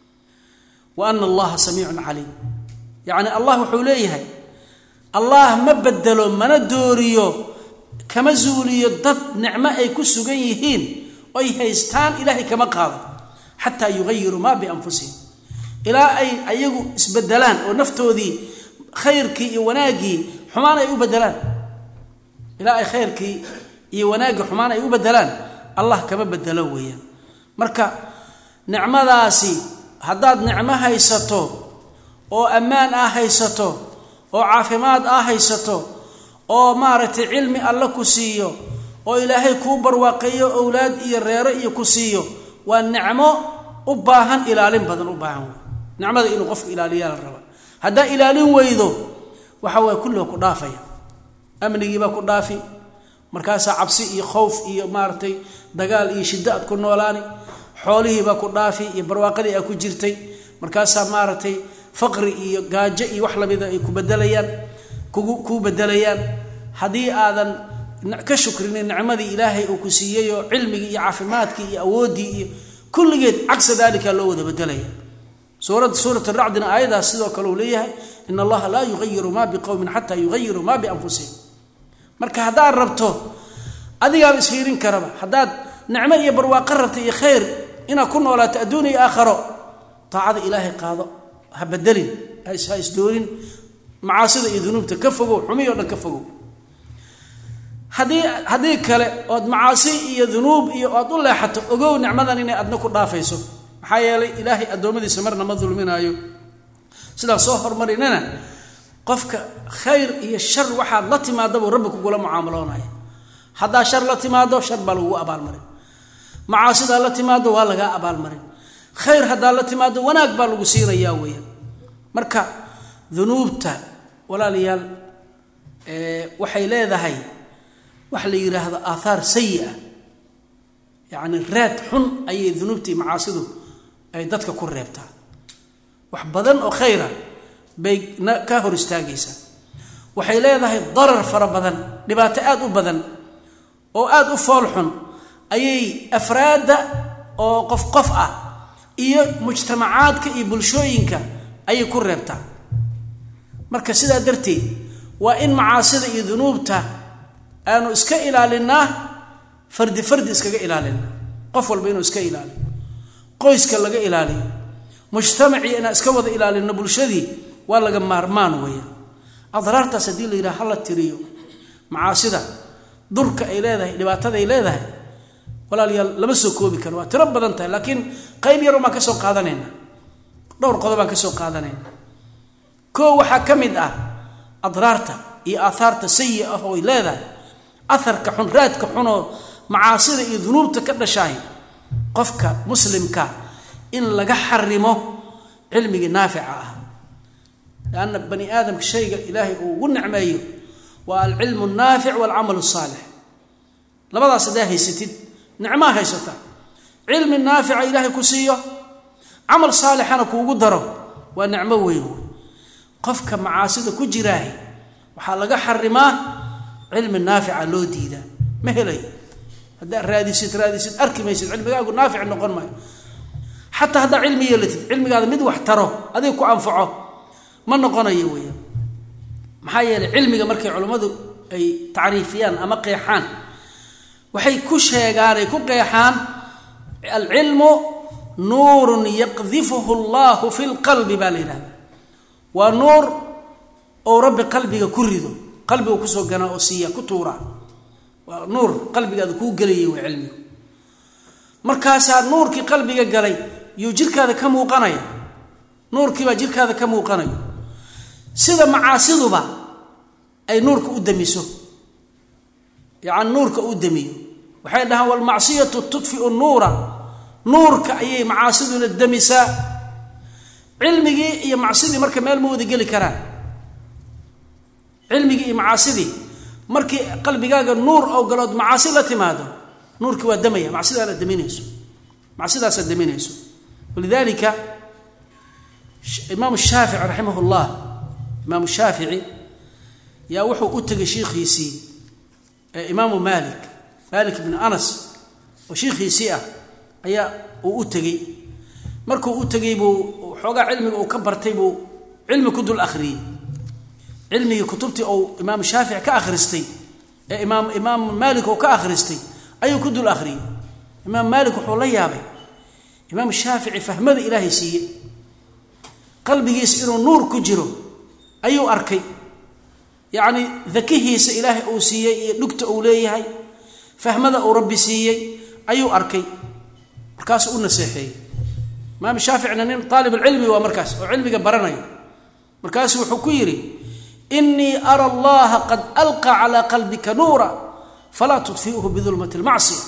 wa ana allaha samiicun caliim yacni allah wuxuu leeyahay allah ma bedelo mana dooriyo kama zuuliyo dad nicmo ay ku sugan yihiin oy haystaan ilaahay kama qaado xataa yugayiruu maa bianfusihim ilaa ay ayagu isbedelaan oo naftoodii khayrkii iyo wanaaggii xumaan ay u bedelaan ilaa ay khayrkii iyo wanaaggii xumaan ay u bedelaan allah kama bedelo weeyaan marka nicmadaasi haddaad nicmo haysato oo ammaan ah haysato oo caafimaad ah haysato oo maaragtay cilmi alle ku siiyo oo ilaahay kuu barwaaqeeyo owlaad iyo reero iyo ku siiyo waa nicmo u baahan ilaalin badan u baahan wey nicmada inuu qofku ilaaliyaa la raba haddaa ilaalin weydo waxa waye kulliga ku dhaafaya amnigiibaa ku dhaafi markaasaa cabsi iyo khowf iyo maaragtay dagaal iyo shiddo aad ku noolaani xoolihiibaa ku dhaafi iyo barwaaqadii aad ku jirtay markaasaa maaragtay faqri iyo gaajo iyo wax lamida ay ku bedelayaan kugu kuu bedelayaan haddii aadan ka shukrinin nicmadii ilaahay uu ku siiyey oo cilmigii iyo caafimaadkii iyo awooddii iyo kulligeed cagsa dalika loo wada bedelaya suuradda suurat racdina aayadaas sidoo kale uu leeyahay in allaha laa yugayiru ma biqowmin xataa yugayiruu ma bianfusihim marka haddaad rabto adigaaba isfiirin karaba haddaad nicmo iyo barwaaqo rabta iyo khayr inaad ku noolaato adduun iyo aakharo taacada ilaahay qaado ha bedelin ha isdoonin macaasida iyo dunuubta ka fogow xumi o dhan ka fogow haddii haddii kale ood macaasi iyo dunuub iyo oad u leexato ogow nicmadan inay adna ku dhaafayso maxaa yeelay ilaahay addoommadiisa marna ma dulminaayo sidaa soo hormarinana qofka khayr iyo shar waxaad la timaadabuu rabbi kugula mucaamaloonaya haddaa shar la timaado shar baa lagugu abaalmarin macaasidaa la timaado waa lagaa abaalmarin khayr haddaa la timaado wanaag baa lagu siinayaa weeyaan marka dunuubta walaalayaal waxay leedahay waxa la yidhaahdo aathaar sayi-a yacni raad xun ayay dunuubtii macaasidu ay dadka ku reebtaa wax badan oo khayra bay ka hor istaagaysaa waxay leedahay darar fara badan dhibaato aada u badan oo aada u fool xun ayay afraadda oo qof qof ah iyo mujtamacaadka iyo bulshooyinka ayay ku reebtaa marka sidaa darteed waa in macaasida iyo dunuubta aanu iska ilaalinaa fardi fardi iskaga ilaalinaa qof walba inuu iska ilaaliyo qoyska laga ilaaliyo mujtamacii inaan iska wada ilaalino bulshadii waa laga maarmaan weeyaan adraartaas haddii la yidhaha hala tiriyo macaasida durka ay leedahay dhibaatada ay leedahay walaalayaal lama soo koobi karo waa tiro badan tahay laakiin qayb yarun baan ka soo qaadanayna dhowr qodob baan ka soo qaadanayna koo waxaa ka mid ah adraarta iyo aathaarta sayi ah oo ay leedahay aharka xun raadka xunoo macaasida iyo dunuubta ka dhashaay qofka muslimka in laga xarimo cilmigii naafica ah lanna bani aadamka shayga ilaahay uu ugu nicmeeyo waa alcilmu naafic walcamal saalix labadaas haddaa haysatid nicmaa haysata cilmi naafica ilaahay ku siiyo camal saalixana kuugu daro waa nicmo weyn wey qofka macaasida ku jiraahi waxaa laga xarimaa cilmi naafica loo diidaa ma helayo haddaad raadisid raadisid arki maysid cilmigaagu naafic noqon maayo xataa haddaa cilmi yeelatid cilmigaada mid wax taro adiga ku anfaco ma noqonayo weeyaan maxaa yeelay cilmiga markay culammadu ay tacriifiyaan ama qeexaan waxay ku sheegaan ay ku qeexaan alcilmu nuurun yaqdifuhu allahu fi lqalbi baa la yidhahda waa nuur ou rabbi qalbiga ku rido qalbiga kusoo ganaa oo siiya ku tuuraa waa nuur qalbigaada kuu gelayay waa cilmigu markaasaa nuurkii qalbiga galay yuu jirkaada ka muuqanaya nuurkiibaa jirkaada ka muuqanayo sida macaasiduba ay nuurka u damiso yani nuurka u damiyo waxay dhahaan walmacsiyatu tudfiu nuura nuurka ayay macaasiduna damisaa cilmigii iyo macsidii marka meel ma wada geli karaan cilmigii iyo macaasidii markii qalbigaaga nuur oo galood macaasi la timaado nuurkii waa damaya macsidaana daminayso macsidaasaa daminayso walidalika imaam shaafici raximah llah imaamu shaafici yaa wuxuu u tegay shiikhiisii imaamu malik malik bn anas oo shiikhiisii ah ayaa uu u tegey markuu u tegey buu xoogaa cilmiga uu ka bartay buu cilmi ku dul akhriyey cilmigii kutubtii uu imaam shaafici ka akhristay ee imaam imaam maalik uu ka akhristay ayuu ku dul akhriyey imaam maalik wuxuu la yaabay imaam shaafici fahmada ilaahay siiyey qalbigiisa inuu nuur ku jiro ayuu arkay yacni dakihiisa ilaahay uu siiyey iyo dhugta uu leeyahay fahmada uu rabbi siiyey ayuu arkay markaasuu u naseexeeyey imaam shaaficina nin aalibulcilmi waa markaas oo cilmiga baranaya markaasuu wuxuu ku yidhi inii ara allaha qad alqa calaa qalbika nuura falaa tudfiuhu bidulmati lmacsiya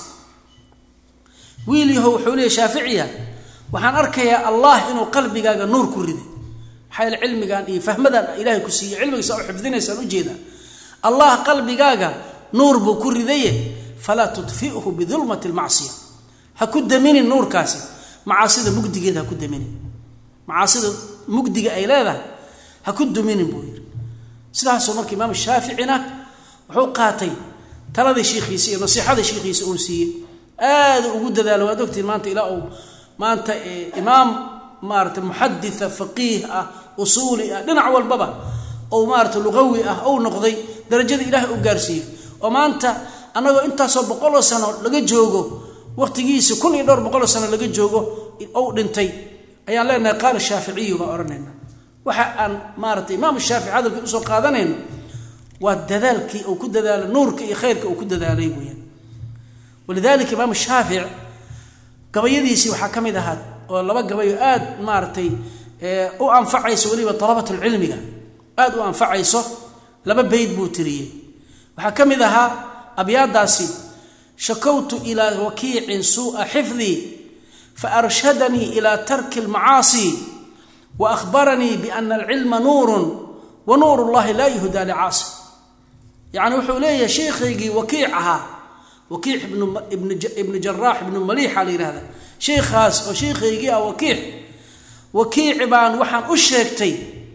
wiil yaho wuxuu leeya shaaficiya waxaan arkayaa allah inuu qalbigaaga nuur ku riday maxaa yaele cilmigan iyo fahmadan ilahay ku siiyey cilmigiisa u xifdinaysaan ujeeda allah qalbigaaga nuur buu ku ridaye falaa tudfiuhu bidulmati lmacsiya ha ku daminin nuurkaasi macaasida mugdigeeda ha ku daminin macaasida mugdiga ay leedahay ha ku duminin buu yidhi sidaasoo marka imaam shaaficina wuxuu qaatay taladii shiikhiisa iyo nasiixadii shiikhiisa uu siiyey aada ugu dadaalo waad ogtiin maanta ilaa uu maanta imaam maarata muxaditha faqiih ah usuuli ah dhinac walbaba ou maarata luqawi ah ou noqday darajada ilaahay u gaarsiiyey oo maanta annagoo intaasoo boqoloo sano laga joogo waqtigiisi kun iyo dhowr boqoloo sano laga joogo ou dhintay ayaan leenahay qaala shaaficiyu baan odhanayna waxa aan maarata imaam shaafici hadalkii usoo qaadanayno waa dadaalkii uu ku dadaala nuurka iyo khayrka uu ku dadaalay weyaan walidalika imaam shaafic gabayadiisii waxaa ka mid ahaa oo laba gabayo aad maaratay u anfacayso weliba dalabatulcilmiga aada u anfacayso laba bayd buu tiriyey waxaa ka mid ahaa abyaadaasi shakowtu ilaa wakiicin suu'a xifdii faarshadanii ilaa tarki lmacaasi wa ahbaranii biana alcilma nuurun wa nuur llahi laa yuhdaa licaasi yacni wuxuu leeyahay sheikhaygii wakiic ahaa wakiic ibnu jaraax ibnu maliixa la yihahda sheikhaas oo sheikhaygii ah wakiic wakiici baan waxaan u sheegtay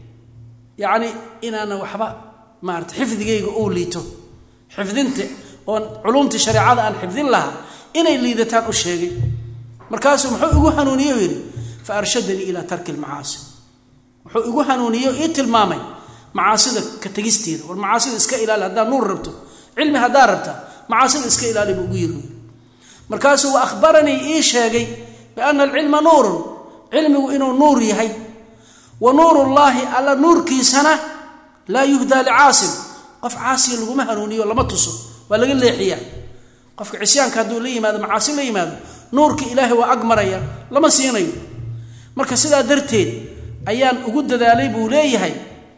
yacni inaana waxba maarata xifdigayga uu liito xifdinta oon culumtii shareecada aan xifdin lahaa inay liidataan u sheegay markaasuu muxuu igu hanuuniye yidhi fa arshadanii ilaa tarki lmacaasi wuxuu igu hanuuniye ii tilmaamay macaasida ka tegisteeda war macaasida iska ilaali haddaa nuur rabto cilmi haddaa rabta macaasida iska ilaali buu ugu yiri markaasuu wa ahbaranii ii sheegay biana alcilma nuurun cilmigu inuu nuur yahay wa nuurullaahi alla nuurkiisana laa yuhdaa licaasin qof caasiya laguma hanuuniyo lama tuso waa laga leexiyaa qofka cisyaanka hadduu la yimaado macaasi la yimaado nuurka ilaahay waa ag maraya lama siinayo marka sidaa darteed ayaan ugu dadaalay buu leeyahay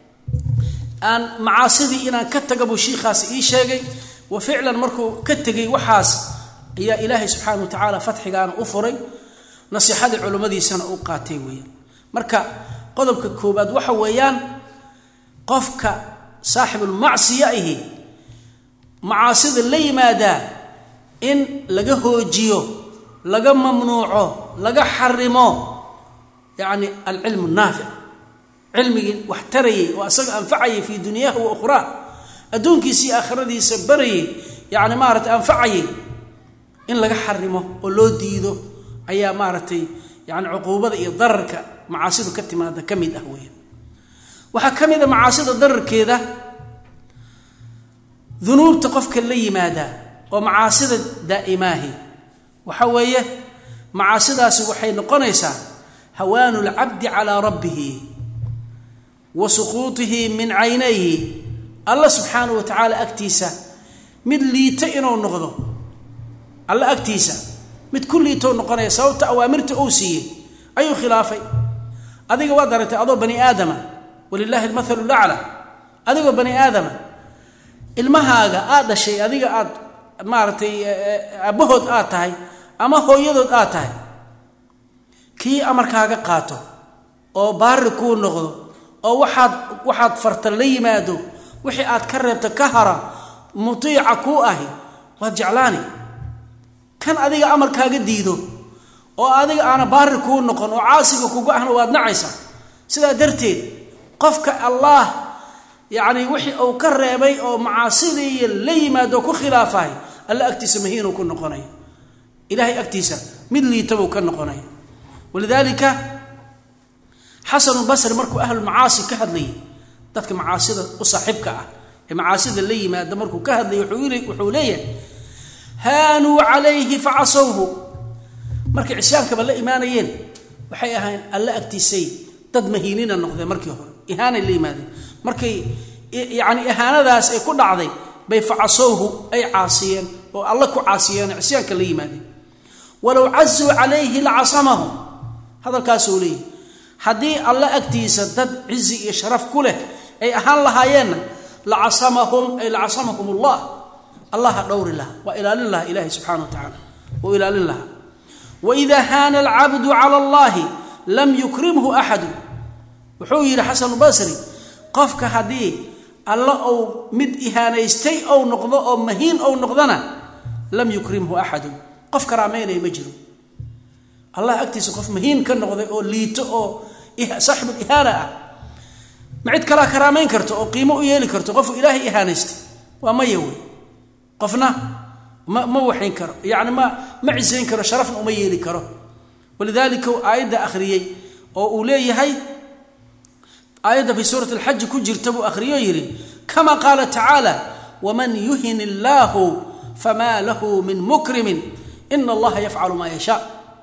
aan macaasidii inaan ka taga buu shiikhaasi ii sheegay wa ficlan markuu ka tegey waxaas ayaa ilaahay subxaana wa tacaala fatxigaana u furay nasiixadii culimmadiisana u qaatay weeyaan marka qodobka koobaad waxa weeyaan qofka saaxibulmacsiya ahi macaasida la yimaadaa in laga hoojiyo laga mamnuuco laga xarimo yacni alcilmu naafic cilmigii wax tarayay oo asaga anfacayay fii dunyaha wa ukhraa adduunkiisa iyo aakhiradiisa barayay yacni maaragtay anfacayay in laga xarimo oo loo diido ayaa maaragtay yani cuquubada iyo dararka macaasidu ka timaada ka mid ah weya waxaa ka mid a macaasida dararkeeda dunuubta qofka la yimaada oo macaasida daa'imaahi waxa weeye macaasidaasi waxay noqonaysaa hawaanu lcabdi calaa rabbihi wa suquutihi min caynayhi alla subxaanahu wa tacaala agtiisa mid liito inuu noqdo alla agtiisa mid ku liitoo noqonaya sababta awaamirta uu siiyey ayuu khilaafay adiga waad aragtay adoo bani aadama walilahi almathalu lacla adigoo bani aadama ilmahaaga aad dhashay adiga aad maaragtay aabbahood aad tahay ama hooyadood aad tahay kii amarkaaga qaato oo baari kuu noqdo oo waxaad waxaad farta la yimaado wixii aad ka reebta ka hara mutiica kuu ahi waad jeclaani kan adiga amarkaaga diido oo adiga aana baari kuu noqon oo caasiga kugu ahna waad nacaysaa sidaa darteed qofka allaah yacni wixii uu ka reebay oo macaasidii la yimaado ku khilaafahay alla agtiisa mahiinuu ku noqonaya ilahay agtiisa mid liitabuu ka noqonaya walidaalika xasanulbasri markuu ahlulmacaasi ka hadlayay dadka macaasida u saaxiibka ah ee macaasida la yimaada markuu ka hadlayay wuxuu leeyahay haanuu calayhi facasowhu markay cisyaankaba la imaanayeen waxay ahayn alla agtiisay dad mahiinina noqdeen markii hore ihaanay la yimaadeen markay yani ihaanadaas ay ku dhacday bay facasowhu ay caasiyeen oo alla ku caasiyeen oo cisyaanka la yimaadeen walow cazuu calayhi lacasamahu hadalkaasuu leeyahy haddii alla agtiisa dad cizi iyo sharaf ku leh ay ahaan lahaayeenna lacasamahum ay lacasamahum allah allaha dhowri laha waa ilaalin laha ilahi subxana wa tacaala wuu ilaalin lahaa waida haana alcabdu cala allahi lam yukrimhu axadu wuxuu yidhi xasanulbasri qofka haddii alla ou mid ihaanaystay ou noqdo oo mahiin ou noqdona lam yukrimhu axadu qof karaameynaya ma jiro allah agtiisa qof mahiin ka noqday oo liito oo saaxibul ihaana ah ma cid kalaa karaameyn karto oo qiimo u yeeli karto qofku ilaahay ihaanaystay waa maya wey qofna ma ma waxayn karo yani ma ma cisayn karo sharafna uma yeeli karo walidaalika uu aayadda akhriyey oo uu leeyahay aayadda fi suurati alxaji ku jirta buu akhriyo yidhi kama qaala tacaala waman yuhin illaahu famaa lahu min mukrimin ina allaha yafcalu maa yashaa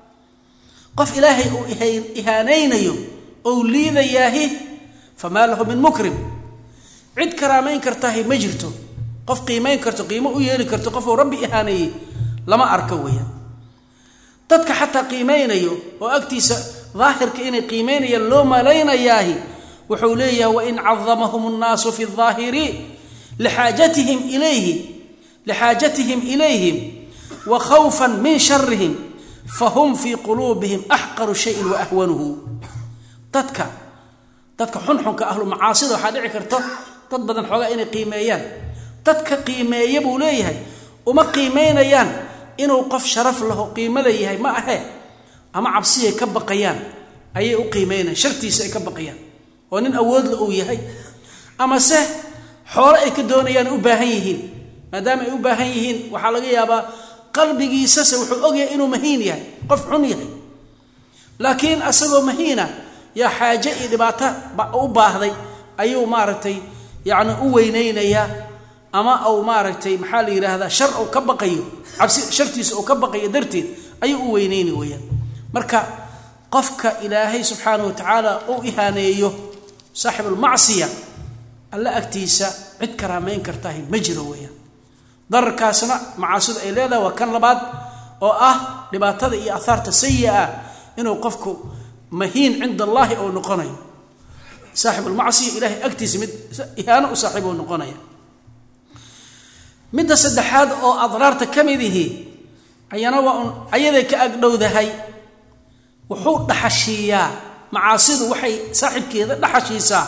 qof ilaahay uu ihaanaynayo ou liidayaahi famaa lahu min mukrim cid karaamayn kartahay ma jirto qof qiimayn karto qiimo u yeeli karto qofuu rabbi ihaaneeyey lama arko weeyaan dadka xataa qiimaynayo oo agtiisa daahirka inay qiimaynayaan loo malaynayaahi wuxuu leeyahay wain cadamahum nnaasu fi daahiri lixaajatihim ilayhi lixaajatihim ilayhim wa khawfan min sharihim fahum fii quluubihim axqaru shayin wa ahwanuhu dadka dadka xunxunka ahlu macaasida waxaa dhici karto dad badan xoogaa inay qiimeeyaan dadka qiimeeya buu leeyahay uma qiimaynayaan inuu qof sharaf laho qiimo leeyahay ma ahe ama cabsiyay ka baqayaan ayay u qiimaynayan shartiisa ay ka baqayaan oo nin awoodla uu yahay amase xoolo ay ka doonayaan u baahan yihiin maadaama ay u baahan yihiin waxaa laga yaabaa qalbigiisase wuxuu ogyahay inuu mahiin yahay qof xun yahay laakiin asagoo mahiina yaa xaaje iyo dhibaato u baahday ayuu maaragtay yacni u weynaynayaa ama uu maaragtay maxaa la yidhaahdaa shar uu ka baqayo cabsi shartiisa uu ka baqayo darteed ayuu u weynayni weyaan marka qofka ilaahay subxaana wa tacaala uu ihaaneeyo saaxibulmacsiya alla agtiisa cid karaamayn kartahay ma jiro weeyaan dararkaasna macaasidu ay leedahay waa kan labaad oo ah dhibaatada iyo ahaarta sayi ah inuu qofku mahiin cinda allaahi ou noqonayo saaxibulmacsiya ilahay agtiisa mid ihaano u saaxiib ou noqonaya midda saddexaad oo adraarta ka mid ihi ayana waa un ayaday ka agdhowdahay wuxuu dhaxashiiyaa macaasidu waxay saaxibkeeda dhaxashiisaa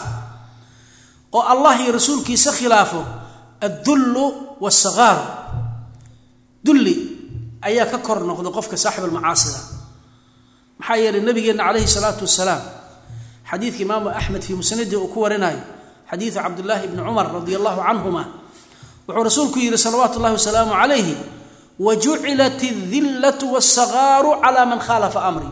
oo allah iyo rasuulkiisa khilaafo addullu waasagaaru dulli ayaa ka kor noqda qofka saaxib almacaasida maxaa yeelay nabigeenna calayhi salaatu wasalaam xadiidka imaamu axmed fii musnadii uu ku warinayo xadiidu cabdillaahi bni cumar radi allahu canhuma wuxuu rasuulku yidhi salawaatu llahi wasalaamu calayhi wa jucilat aldillatu waasagaaru calaa man khaalafa amri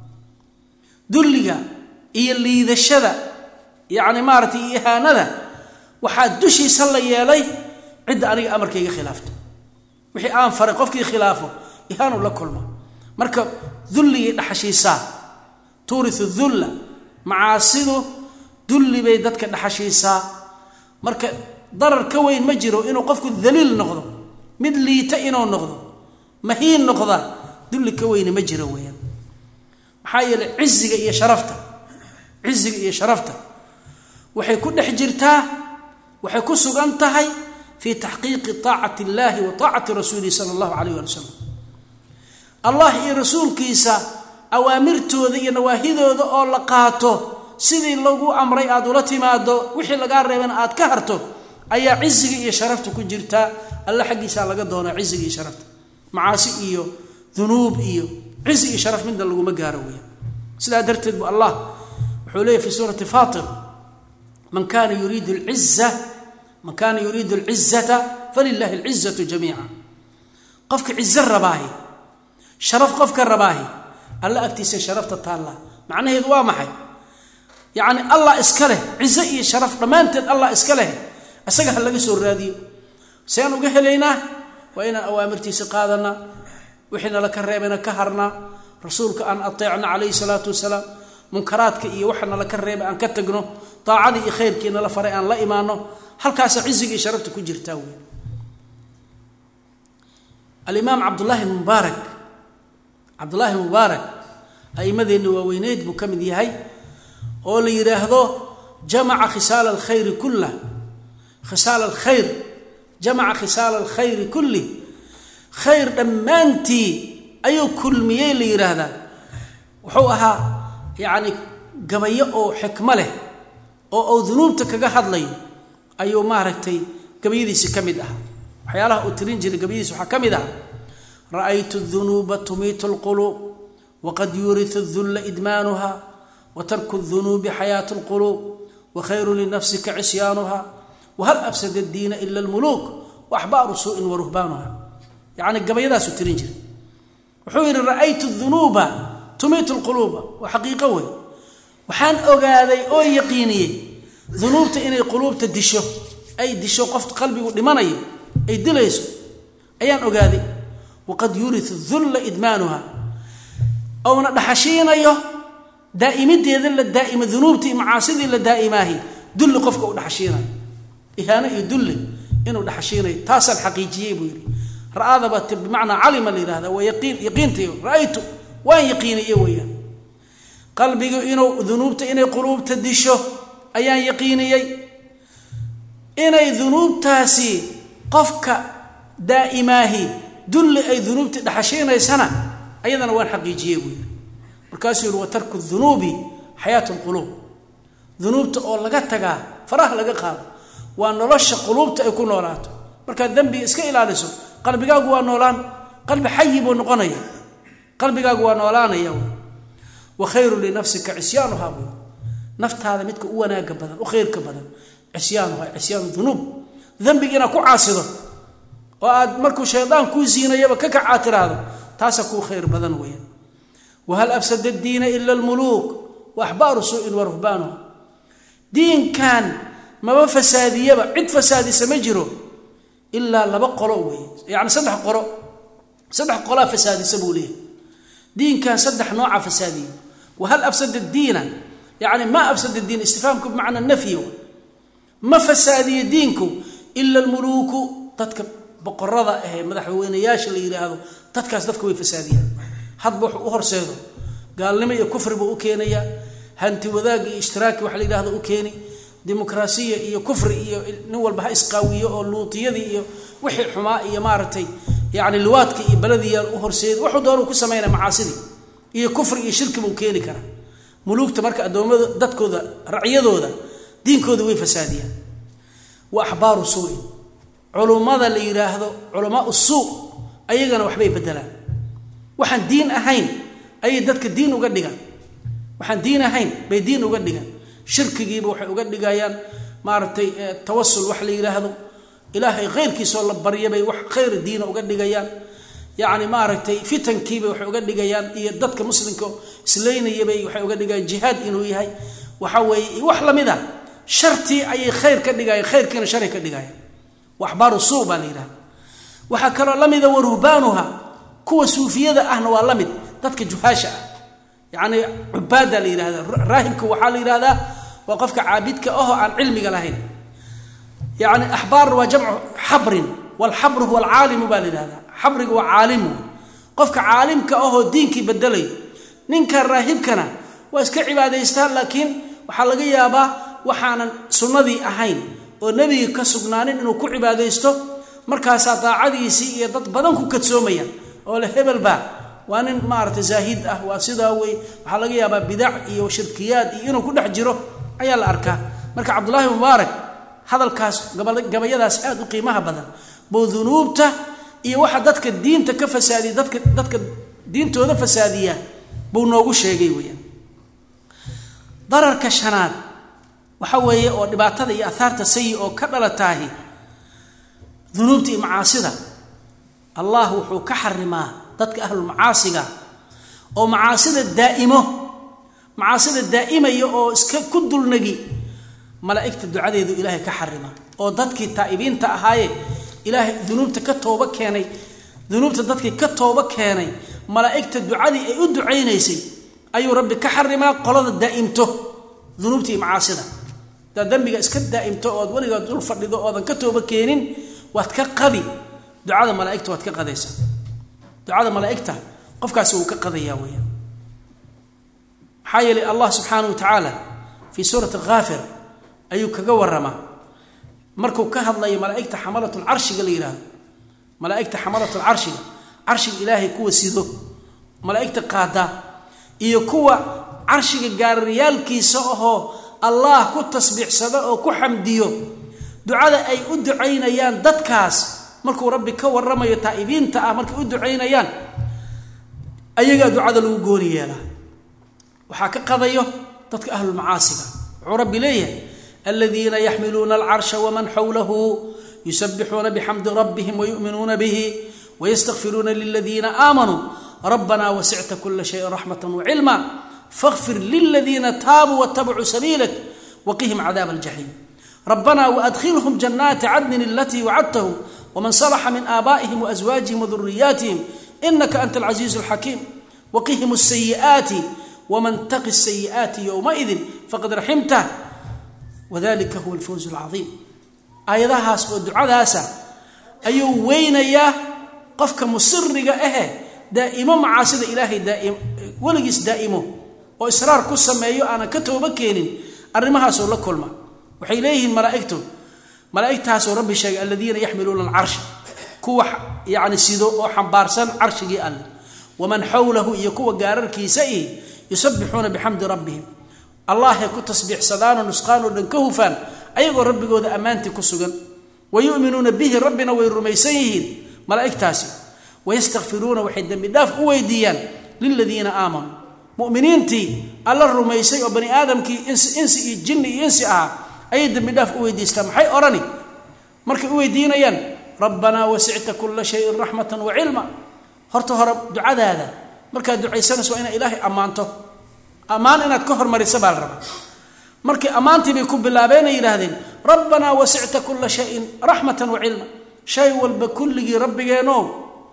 dulliga iyo liidashada yacni maaratay iyo ihaanada waxaa dushiisa la yeelay cidda aniga amarkayga khilaafto wixii aan faray qofkii khilaafo ihaanu la kulma marka dulligay dhaxashiisaa tuuriu dulla macaasidu dulli bay dadka dhaxashiisaa marka darar ka weyn ma jiro inuu qofku daliil noqdo mid liita inuu noqdo mahiin noqda dulli ka weyni ma jiro weyaan maxaa yeeley ciziga iyo sharafta ciziga iyo sharafta waxay ku dhex jirtaa waxay ku sugan tahay fii taxqiiqi taacati illaahi wa taacati rasuulihi sala allahu calayh waali wasalam allah iyo rasuulkiisa awaamirtooda iyo nawaahidooda oo la qaato sidii lagu amray aad ula timaado wixii lagaa reebana aad ka harto ayaa ciziga iyo sharafta ku jirtaa alla xaggiisaa laga doonaa ciziga iyo sharafta macaasi iyo dunuub iyo cizi iyo sharaf midna laguma gaaro weya sidaa darteed bu allah wuxuu leeyahy fi suurati fatir man kana yuriidu lciza man kana yuriidu alcizata falilahi alcizatu jamiica qofka cizo rabaahi sharaf qofka rabaahi alla agtiisa sharafta taalla macnaheedu waa maxay yacni allah iska leh cizo iyo sharaf dhammaanteed allah iska leh isaga ha laga soo raadiyo sean uga helaynaa waa inaan awaamirtiisa qaadanaa wixii nala ka reebayna ka harnaa rasuulka aan ateecna calayhi salaatu wasalaam munkaraadka iyo waxa nala ka reebay aan ka tagno daacadii iyo khayrkii nala faray aan la imaano halkaasa ciziga iyo sharafta ku jirtaa wey alimaam cabdullaahi mubaarak cabdullaahi mubaarak a'imadeenna waaweyneyd buu ka mid yahay oo la yidhaahdo jamaca khisaala alkhayri kullah khisaala alkhayr jamaca khisaala alkhayri kulli khayr dhammaantii ayuu kulmiyey la yidhaahdaa wuxuu ahaa yacni gabayo oo xikmo leh oo uu dunuubta kaga hadlayo ayuu maaragtay gabayadiisi ka mid ah waxyaalaha uu tirin jiray gabayadiisi waxaa ka mid ah ra'aytu dunuuba tumiitu lquluub waqad yuuriu dulla idmaanuha wa tarku dunuubi xayaatu lquluub wa khayru linafsika cisyaanuha wahal afsada diina ila lmuluuk waaxbaaru suu'in wa ruhbaanuha yacni gabayadaasuu tirin jiray wuxuu yidhi ra'aytu dunuuba tumiitu lquluuba waa xaqiiqo wey waxaan ogaaday oo yaqiiniyey dunuubta inay quluubta disho ay disho qof qalbigu dhimanayo ay dilayso ayaan ogaaday waqad yuriu dulla idmaanuha ouna dhaxashiinayo daa'imideeda la daa'ima dunuubtii macaasidii la daa'imaahi dulli qofka u dhaxashiinayo ihaano iyo dulli inuu dhaxashiinayo taasaan xaqiijiyey buu yidhi ra'aadaba bimacnaa calima la yihahda waa yaqiin yaqiintay ra'aytu waan yaqiiniye weeyaan qalbigu inuu dunuubta inay quluubta disho ayaan yaqiiniyey inay dunuubtaasi qofka daa'imaahi dulli ay dunuubtii dhaxashiinaysana ayadana waan xaqiijiyey buu yidhi markaasuu yihi wa tarku dunuubi xayaatu lquluub dunuubta oo laga tagaa faraha laga qaado waa nolosha quluubta ay ku noolaato markaad dembiga iska ilaaliso qalbigaagu waa noolaan qalbi xayi buu noqonaya qalbigaagu waa noolaanaya wa khayru linafsika cisyaanuha buu naftaada midka u wanaaga badan u khayrka badan cisyaanuha cisyaanu dunuub dembiga inaad ku caasido oo aad markuu shaydaan kuu siinayaba ka kacaa tiraahdo taasa kuu khayr badan weeyaan wahal afsada diina ila almuluuk wa axbaaru suu'in wa ruhbaanuha diinkan maba fasaadiyaba cid fasaadisa ma jiro ilaa laba qolo wey yani saddex qolo saddex qolaa fasaadisa buu leeyahy diinkan saddex nooca fasaadiya wahal afsada diina yani ma afsada diin istifaamku bimacna nafyi ma fasaadiyo diinku ila almuluuku dadka boqorada ahee madaxweynayaasha la yidhaahdo dadkaas dadka way fasaadiyaan hadba wuxuu u horseedo gaalnimo iyo kufri buu u keenayaa hanti wadaag iyo ishtiraaki waxa la yidhahdo u keeni dimuqraasiya iyo kufri iyo nin walba ha isqaawiyo oo luutiyadii iyo wixii xumaa iyo maaragtay yani liwaadka iyo baladiya u horseed wuxuu doonu ku samaynaya macaasidii iyo kufri iyo shirki buu keeni karaa muluugta marka addoommada dadkooda racyadooda diinkooda way fasaadiyaan wa axbaaru suuin culummada la yidhaahdo culamaa suu ayagana waxbay bedelaan waxaan diin ahayn ayay dadka diin uga dhigaan waxaan diin ahayn bay diin uga dhigaan shirkigiiba waxay uga dhigayaan maaragtay tawasul wax la yidhaahdo ilaahay khayrkiisoo la baryabay wax khayr diina uga dhigayaan yacni maaragtay fitankiibay waxay uga dhigayaan iyo dadka muslimka isleynayabay waxay uga dhigayaan jihaad inuu yahay waxa weeye wax lamid a shartii ayay khayr ka dhigayaan khayrkiina shari ka dhigayaan waxbaaru suu baa la yidhahda waxaa kaloo la mida waruhbaanuha kuwa suufiyada ahna waa la mid dadka juhaasha ah yacni cubaada la yidhahda raahibka waxaa la yidhahdaa waa qofka caabidka ahoo aan cilmiga lahayn yani axbaar waa jamcu xabrin walxabru huwa alcaalimu baa la yidhahdaa xabriga waa caalimu qofka caalimka ahoo diinkii bedelay ninka raahibkana waa iska cibaadaystaa laakiin waxaa laga yaabaa waxaanan sunnadii ahayn oo nebiga ka sugnaanin inuu ku cibaadaysto markaasaa daacadiisii iyo dad badan ku kadsoomaya oo le hebelba waa nin maarata zaahid ah waa sidaa wey waxaa laga yaabaa bidac iyo shirkiyaad iyo inuu ku dhex jiro ayaa la arkaa marka cabdullaahi mubaarak hadalkaas gabayadaas aada u qiimaha badan buu dunuubta iyo waxa dadka diinta ka fasaadiya dadka dadka diintooda fasaadiya buu noogu sheegay weyaan dararka shanaad waxa weeye oo dhibaatada iyo ahaarta sayi oo ka dhalataahi dunuubta iyo macaasida allah wuxuu ka xarimaa dadka ahlulmacaasiga oo macaasida daa'imo macaasida daa'imaya oo iska ku dulnagi malaa'igta ducadeedu ilaahay ka xarima oo dadkii taa'ibiinta ahaaye ilaahay dunuubta ka tooba keenay dunuubta dadkii ka tooba keenay malaa'igta ducadii ay u ducaynaysay ayuu rabbi ka xarimaa qolada daa'imto dunuubta iyo macaasida hadaad dembiga iska daa'imto ood weligood dul fadhido oodan ka tooba keenin waad ka qadi ducada malaaigta waad ka qadaysaa ducada malaaigta qofkaasi wuu ka qadayaa weyaan maxaa yeelay allah subxaana wa tacaala fii suurati haafir ayuu kaga waramaa markuu ka hadlayo malaaigta xamalatlcarshiga la yidhaahdo malaaigta xamalatlcarshiga carshiga ilaahay kuwa sido malaaigta qaada iyo kuwa carshiga gaariyaalkiisa ahoo allah ku tasbiixsado oo ku xamdiyo ducada ay u ducaynayaan dadkaas markuu rabbi ka waramayo taa'ibiinta ah markay u ducaynayaan ayagaa ducada lagu gooni yeelaa waxaa ka qadayo dadka ahlulmacaasiga wuxuu rabbi leeyahay aladiina yaxmiluuna alcarsha waman xawlahu yusabixuuna bixamdi rabbihim wayu'minuuna bihi wayastakfiruuna liladiina aamanuu rabbana wasicta kula shayin raxmata wacilma faqfir liladiina taabuu watabacuu sabiilak waqihim cadaab aljaxiim rabbana waadkhilhum janaati cadnin alatii wacadtahum wman salaxa min aabaa'ihim waaswaajihim waduriyaatihim inaka anta alcasiizu alxakiim waqihim asayi'aati waman taqi sayi'aati yowmaidin faqad raximtah wadalika huwa alfawz alcaiim aayadahaas oo ducadaasa ayuu weynayaa qofka musiriga ahe daa'imo macaasida ilaahay daaim weligiis daa'imo oo israar ku sameeyo aanan ka tooba keenin arrimahaasoo la kulma waxay leeyihiin malaaigtu malaaigtaasoo rabbi sheegay aladiina yaxmiluuna alcarsha kuwa yani sido oo xambaarsan carshigii alle waman xawlahu iyo kuwa gaararkiisa ih yusabixuuna bixamdi rabbihim allahay ku tasbiixsadaanoo nusqaanoo dhan ka hufaan ayagoo rabbigooda ammaantii ku sugan wayuminuuna bihi rabbina way rumaysan yihiin malaaigtaasi wayastakfiruuna waxay dembi dhaaf u weydiiyaan liladiina aamanuu muminiintii alla rumaysay oo bani aadamkii insi iyo jinni iyo insi ahaa ayay dembi dhaaf u weydiistaan maxay odhani markay u weydiinayaan rabbanaa wasicta kula shayin raxmatan wa cilma horta hore ducadaada markaad ducaysanayso waa inaad ilaahay ammaanto ammaan inaad ka hormarisa baa la rabaa markii ammaantii bay ku bilaabeenay yidhaahdeen rabbanaa wasicta kula shayin raxmatan wa cilma shay walba kulligii rabbigeenoo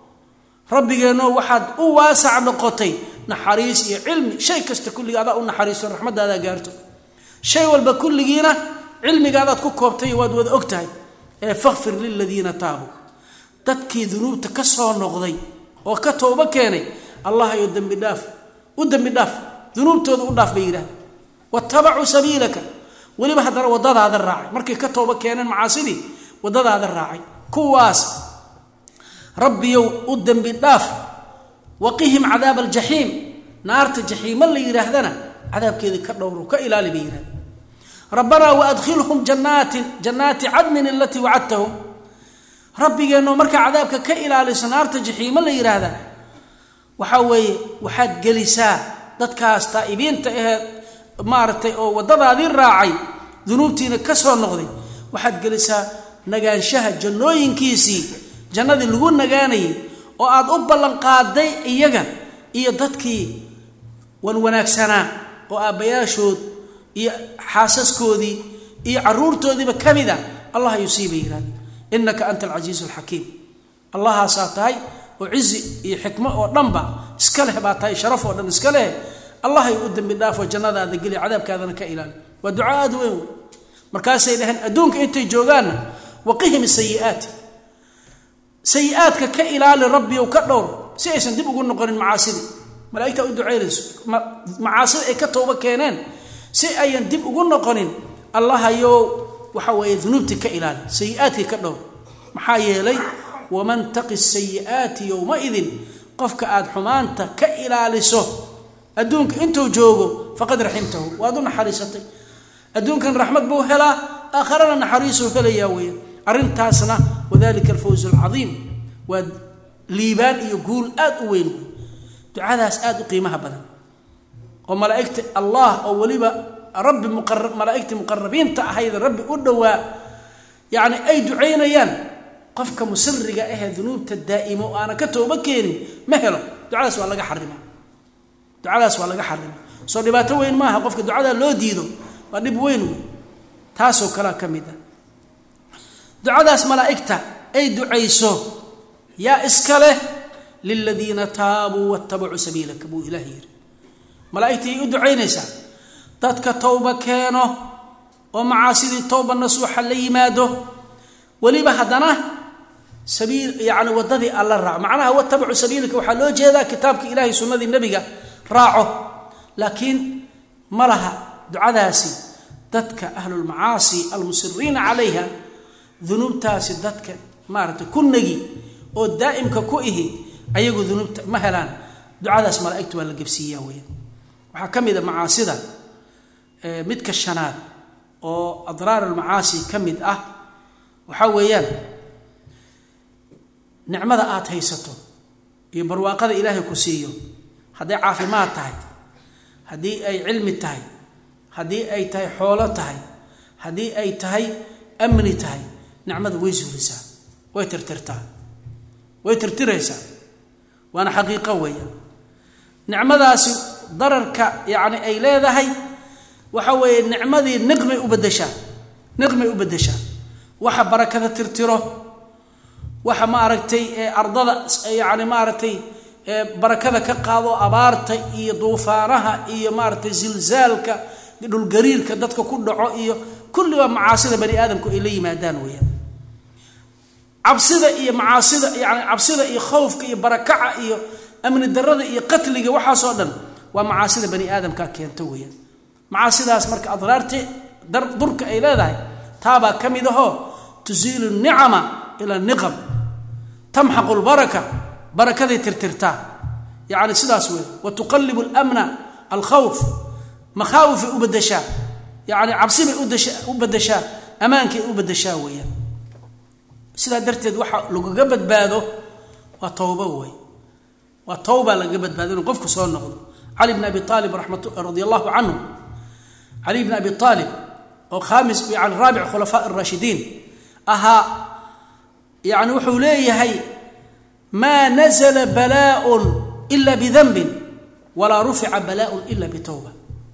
rabbigeenoo waxaad u waasac noqotay naxariis iyo cilmi shay kasta kulligii adaa u naxariisto raxmadaadaa gaarto shay walba kulligiina cilmigaadaad ku koobtay waad wada og tahay ee fakfir liladiina taabuu dadkii dunuubta ka soo noqday oo ka toobo keenay allah ayo dembi dhaaf u dembi dhaaf dunuubtooda u dhaaf bay yidhahdeen watabacuu sabiilaka weliba haddana waddadaada raacay markay ka toobo keeneen macaasidii waddadaada raacay kuwaas rabbiyow u dembi dhaaf waqihim cadaaba aljaxiim naarta jaxiimo la yidhaahdana cadaabkeedii ka dhowro ka ilaali bay yidhahda rabbanaa waadkhilhum janaatin jannaati cadnin alatii wacadtahum rabbigeenno markaa cadaabka ka ilaaliso naarta jaxiimo la yidhaahdaa waxaa weeye waxaad gelisaa dadkaas taa'ibiinta aheed maaragtay oo waddadaadii raacay dunuubtiina ka soo noqday waxaad gelisaa nagaanshaha jannooyinkiisii jannadii lagu nagaanayay oo aad u ballanqaaday iyaga iyo dadkii wanwanaagsanaa oo aabbayaashood iyo xaasaskoodii iyo caruurtoodiiba ka mid a allah yusiiba yihahda inaka anta alcasiizu alxakiim allahaasaa tahay oo cizi iyo xikmo oo dhanba iska leh baa tahay sharaf oo dhan iska leh allahay u dembi dhaafoo jannadaada geli cadaabkaadana ka ilaali waa duca aada weyn wey markaasay dhaheen adduunka intay joogaanna waqihim sayiaati sayi-aadka ka ilaali rabbiyow ka dhowr si aysan dib ugu noqonin macaasidii malaaigtaa u ducaynayso macaasida ay ka tooba keeneen si ayan dib ugu noqonin allahayow waxa weeye dunuubtii ka ilaali sayi-aadkii ka dhowr maxaa yeelay waman taqi sayi'aati yowmaidin qofka aad xumaanta ka ilaaliso adduunka intuu joogo faqad raximtahu waad u naxariisatay adduunkan raxmad buu helaa aakharana naxariisuu helayaa weya arrintaasna wadalika alfawz alcadiim waa liibaan iyo guul aad u weyn wey ducadaas aad u qiimaha badan oo malaaigta allah oo weliba rabbi malaaigtii muqarabiinta ahayd rabbi u dhowaa yani ay ducaynayaan qofka musiriga ahee dunuubta daa'imo o aanan ka tooba keenin ma helo ducadaas waa laga xarima ducadaas waa laga xarima soo dhibaato weyn maaha qofka ducadaa loo diido waa dhib weyn wey taasoo kalea ka mid a ducadaas malaa'igta ay ducayso yaa iska leh liladiina taabuu watabacuu sabiilaka buu ilaah yidhi malaaigtii ay u ducaynaysaa dadka towba keeno oo macaasidii towba nasuuxa la yimaado weliba haddana sabiil yani waddadii alla raaco macnaha watabacu sabiilaka waxaa loo jeedaa kitaabka ilahay sunnadii nebiga raaco laakiin ma laha ducadaasi dadka ahlulmacaasi almusiriina calayha dunuubtaasi dadka maaragtay ku nagi oo daa'imka ku ihi ayagu dunuubta ma helaan ducadaas malaaigta waa la gebsiiyaa weya waxaa ka mid a macaasida midka shanaad oo adraar almacaasi ka mid ah waxaa weeyaan nicmada aad haysato iyo barwaaqada ilaahay ku siiyo hadday caafimaad tahay haddii ay cilmi tahay haddii ay tahay xoolo tahay haddii ay tahay amni tahay nicmada way suurisaa way tirtirtaa way tirtiraysaa waana xaqiiqo weeya nicmadaasi dararka yacni ay leedahay waxa weeye nicmadii niqmay u bedeshaa niqmay u beddeshaa waxa barakada tirtiro waxa maaragtay ardada yani maaragtay barakada ka qaado abaarta iyo duufaanaha iyo maaragtay zilzaalka dhulgariirka dadka ku dhaco iyo kulli waa macaasida bani aadamku ay la yimaadaan weeyaan cabsida iyo macaasida yani cabsida iyo khowfka iyo barakaca iyo amni darada iyo qatliga waxaasoo dhan waa macaasida bani aadamka keento weeyaan macaasidaas marka adraarti durka ay leedahay taabaa ka mid ahoo tusiilu nicama ila niqam tamxaqu lbaraka barakaday tirtirtaa yani sidaas wey wa tuqalibu lmna alkhawf makhaawifay u badashaa yani cabsibay u badashaa ammaankay u badashaa weeyaan sidaa darteed waxa lagaga badbaado waa towba wey waa towba lagaga badbaado inuu qofku soo noqdo cali bn abi aalib radi allahu canhu cali bn abi aalib oo khamis yani raabic khulafaa raashidiin ahaa yani wuxuu leeyahay maa nazla balaaء ila bidanbin walaa rufica balaaء ila bitowba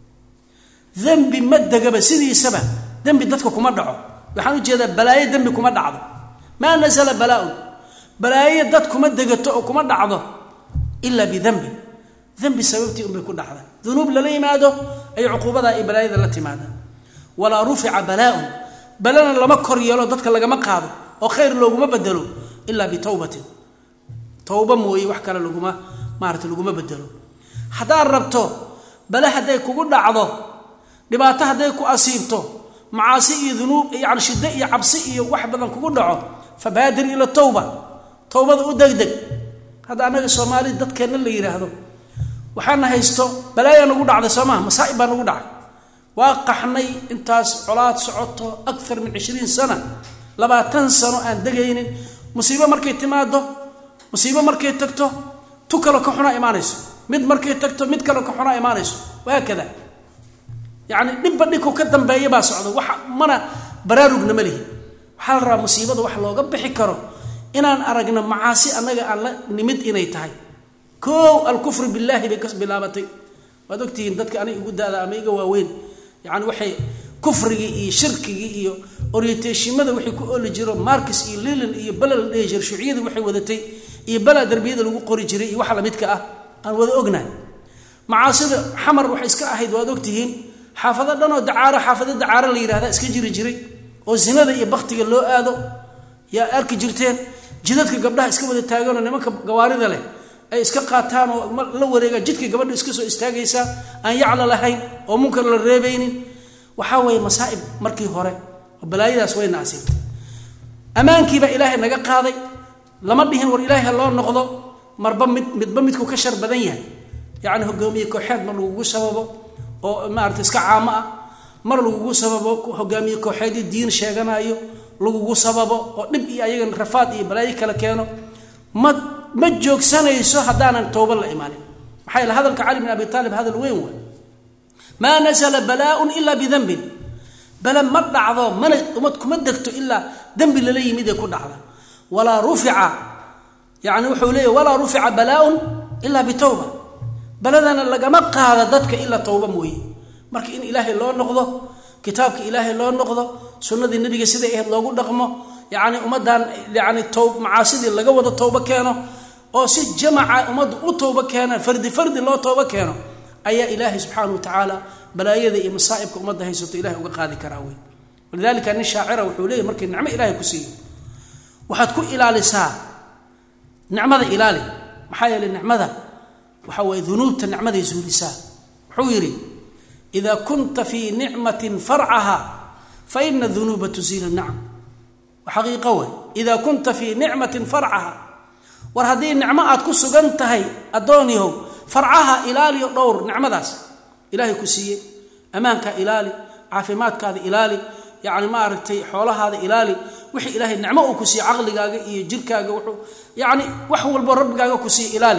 dembi ma degaba sidiisaba dembi dadka kuma dhaco waxaan ujeedaa balaayo dembi kuma dhacdo maa nazla balaaun balaayo dad kuma degato oo kuma dhacdo ila bidembin dembi sababtii unbay ku dhacda dunuub lala yimaado ay cuquubadaa iyo balaayada la timaada walaa rufica balaaun balana lama kor yeelo dadka lagama qaado oo khayr looguma bedelo ilaa bitowbatin towba mooye wax kale laguma maarata laguma bedelo haddaad rabto bale hadday kugu dhacdo dhibaato hadday ku asiibto macaasi iyo dunuub yani shiddo iyo cabsi iyo wax badan kugu dhaco fabaadir ila towba towbada u degdeg hadda annaga soomaali dadkeenna la yidhaahdo waxaana haysto balaayaa nagu dhacday soo maha masaa'ib baa nagu dhacay waa qaxnay intaas colaad socoto akar min cishriin sana labaatan sano aan degaynin musiibo markay timaado musiibo markay tagto tu kalo ka xunaa imaanayso mid markay tagto mid kalo ka xunaa imaanayso wahaakada yacni dhibba dhibku ka dambeeya baa socda wax mana baraarugna ma lihi waxaa la rabaa musiibada wax looga bixi karo inaan aragno macaasi annaga aan la nimid inay tahay koow alkufru billaahi bay ka bilaabatay waad ogtihiin dadka aniga igu daada ama iga waaweyn yacni waxay kufrigii iyo shirkigii iyo orienteeshimada waxay ku oli jiro marcus iyo lilin iyo bala la dhehi jira shuuciyadii waxay wadatay iyo balaa darbiyada lagu qori jiray iyo waxa lamidka ah aan wada ognahay macaasida xamar waxay iska ahayd waad ogtihiin xaafado dhanoo dacaaro xaafado dacaaro la yidhahda iska jiri jiray oo zinada iyo baktiga loo aado yaa arki jirteen jidadka gabdhaha iska wada taaganoo nimanka gawaarida leh ay iska qaataan oo la wareegaan jidka gabadha iska soo istaagaysaa aan yacla lahayn oo munkar la reebaynin waxaa weeye masaa'ib markii hore oo balaayadaas wayna asiibtay ammaankiibaa ilaahay naga qaaday lama dhihin war ilaahay ha loo noqdo marba mid midba midku ka shar badan yahay yacni hogaamiye kooxeed mar lagugu sababo oo maarata iska caamo ah mar lagugu sababo hogaamiye kooxeedii diin sheeganayo lagugu sababo oo dhib iyo ayaga rafaad iyo balaayo kala keeno ma ma joogsanayso haddaanan towba la imaanin maxaa yaele hadalka cali bin abi taalib hadal weyn waay maa nasala balaaun ilaa bidanbin bale ma dhacdo mana umad kuma degto ilaa dembi lala yimid ee ku dhacda walaa rufica yani wuxuu leeya walaa rufica balaaun ilaa bitowba baladana lagama qaada dadka ilaa towba mooye marka in ilaahay loo noqdo kitaabka ilaahay loo noqdo sunnadii nabiga siday ahayd loogu dhaqmo yacni ummaddan yani tob macaasidii laga wada towbo keeno oo si jamaca ummaddu u towbo keena fardi fardi loo towbo keeno ayaa ilaahay subxaana wa tacaala balaayada iyo masaa'ibka ummadda haysato ilahay uga qaadi karaa wey walidalika nin shaacira wuxuu leeyahy markii nicmo ilahay ku siiyo waxaad ku ilaalisaa nicmada ilaali maxaa yeeley nicmada waxa weeye dunuubta nicmaday zuulisaa wuxuu yidhi ida kunta fii nicmatin farcaha fa ina dunuuba tuziilu nacam xaqiiqo wey ida kunta fii nicmatin farcaha war haddii nicmo aad ku sugan tahay addoonyahow farcaha ilaaliyo dhowr nicmadaas ilaahay ku siiyey ammaankaa ilaali caafimaadkaada ilaali yacni maaragtay xoolahaada ilaali wixii ilaahay nicmo uu ku siiyey caqligaaga iyo jirkaaga wuxuu yacni wax walbo rabbigaaga ku siiye ilaali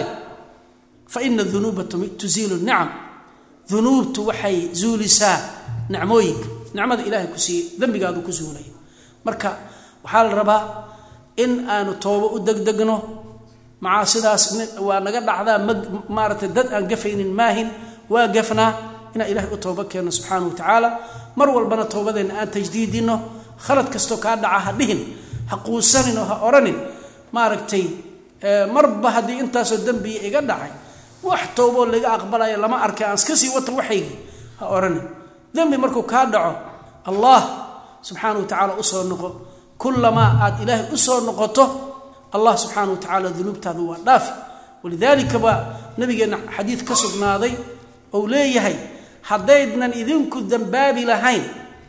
fa ina dunuuba tuziilu nicam dunuubtu waxay zuulisaa nicmooyinka nicmada ilaahay ku siiyey dembigaadu ku zuulaya marka waxaa la rabaa in aanu toobo u degdegno macaasidaas waa naga dhacdaa ma maaratay dad aan gafaynin maahin waa gafnaa inaan ilahay u toobo keenno subxaana wa tacaala mar walbana toobadeenna aan tajdiidino khalad kastoo kaa dhaca ha dhihin ha quusanin oo ha odhanin maaragtay marba haddii intaasoo dembiya iga dhacay wax tooboo laga aqbalayo lama arkay aan iska sii wata waxaygii ha odhanin dembi markuu kaa dhaco allah subxaana wa tacaala usoo noqo kulamaa aad ilaahay usoo noqoto allah subxaana wa tacaala dunuubtaada waa dhaafi walidaalika baa nabigeenna xadiid ka sugnaaday ou leeyahay haddaydnan idinku dembaabi lahayn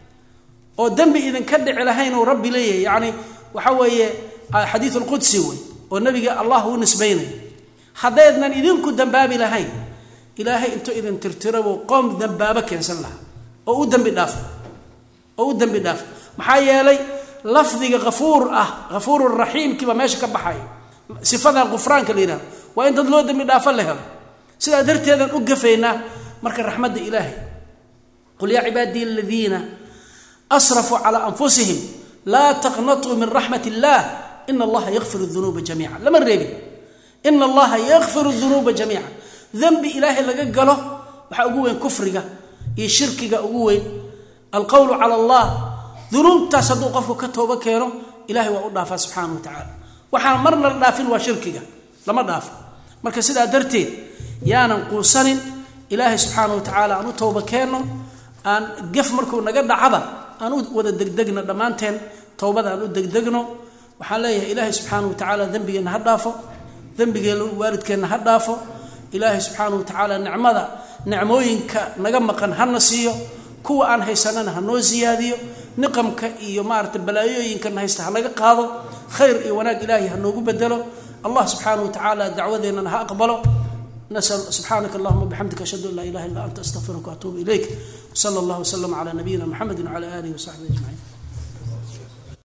oo dembi idinka dhici lahayn ou rabbi leeyahay yacni waxa weeye xadiid alqudsi wey oo nabiga allah uu nisbaynaya haddaydnan idinku dembaabi lahayn ilaahay intuu idin tirtirabuu qoom dembaabo keensan lahaa oo u dembi dhaafo oo u dembi dhaafo maxaa yeelay lafdiga afuur ah afuur raxiimkiiba meesha ka baxay sifadan qufraanka la yihahdo waa in dad loo dembi dhaafo la helo sidaa darteedaan u gafaynaa marka raxmadda ilaahay qul yaa cibaadiy aladiina asrafuu calaa anfusihim laa taqnatuu min raxmat illaah ina allaha yakfir dunuuba jamiica lama reebin ina allaha yakfiru dunuuba jamiica dembi ilaahay laga galo waxaa ugu weyn kufriga iyo shirkiga ugu weyn alqowlu cala allah dunuubtaas hadduu qofku ka toobo keeno ilahay waa u dhaafaa subxaana wa tacaala waxaan marna la dhaafin waa shirkiga lama dhaafo marka sidaa darteed yaanan quusanin ilaahay subxaana wa tacaala aan u toobo keenno aan gef markuu naga dhacaba aan u wada degdegno dhammaanteen towbada aan u degdegno waxaan leeyahay ilaahay subxaana wa tacaala dembigeenna ha dhaafo dembigeenna waalidkeenna ha dhaafo ilaahay subxaana wa tacaala nicmada nicmooyinka naga maqan hana siiyo kuwa aan haysanana ha noo siyaadiyo niqamka iyo maarata balaayooyinkana haysta hanaga qaado khayr iyo wanaag ilaahay ha noogu bedelo allah subxaana wa tacaala dacwadeennana ha aqbalo nasal subxaanaka allahuma bixamdika ashhadu an laa ilaha illa anta astaqfiruka waatuubu ilayk wsala allah wslama cala nabiyina mxamedi wcala alihi wasaxbihi ajmaciin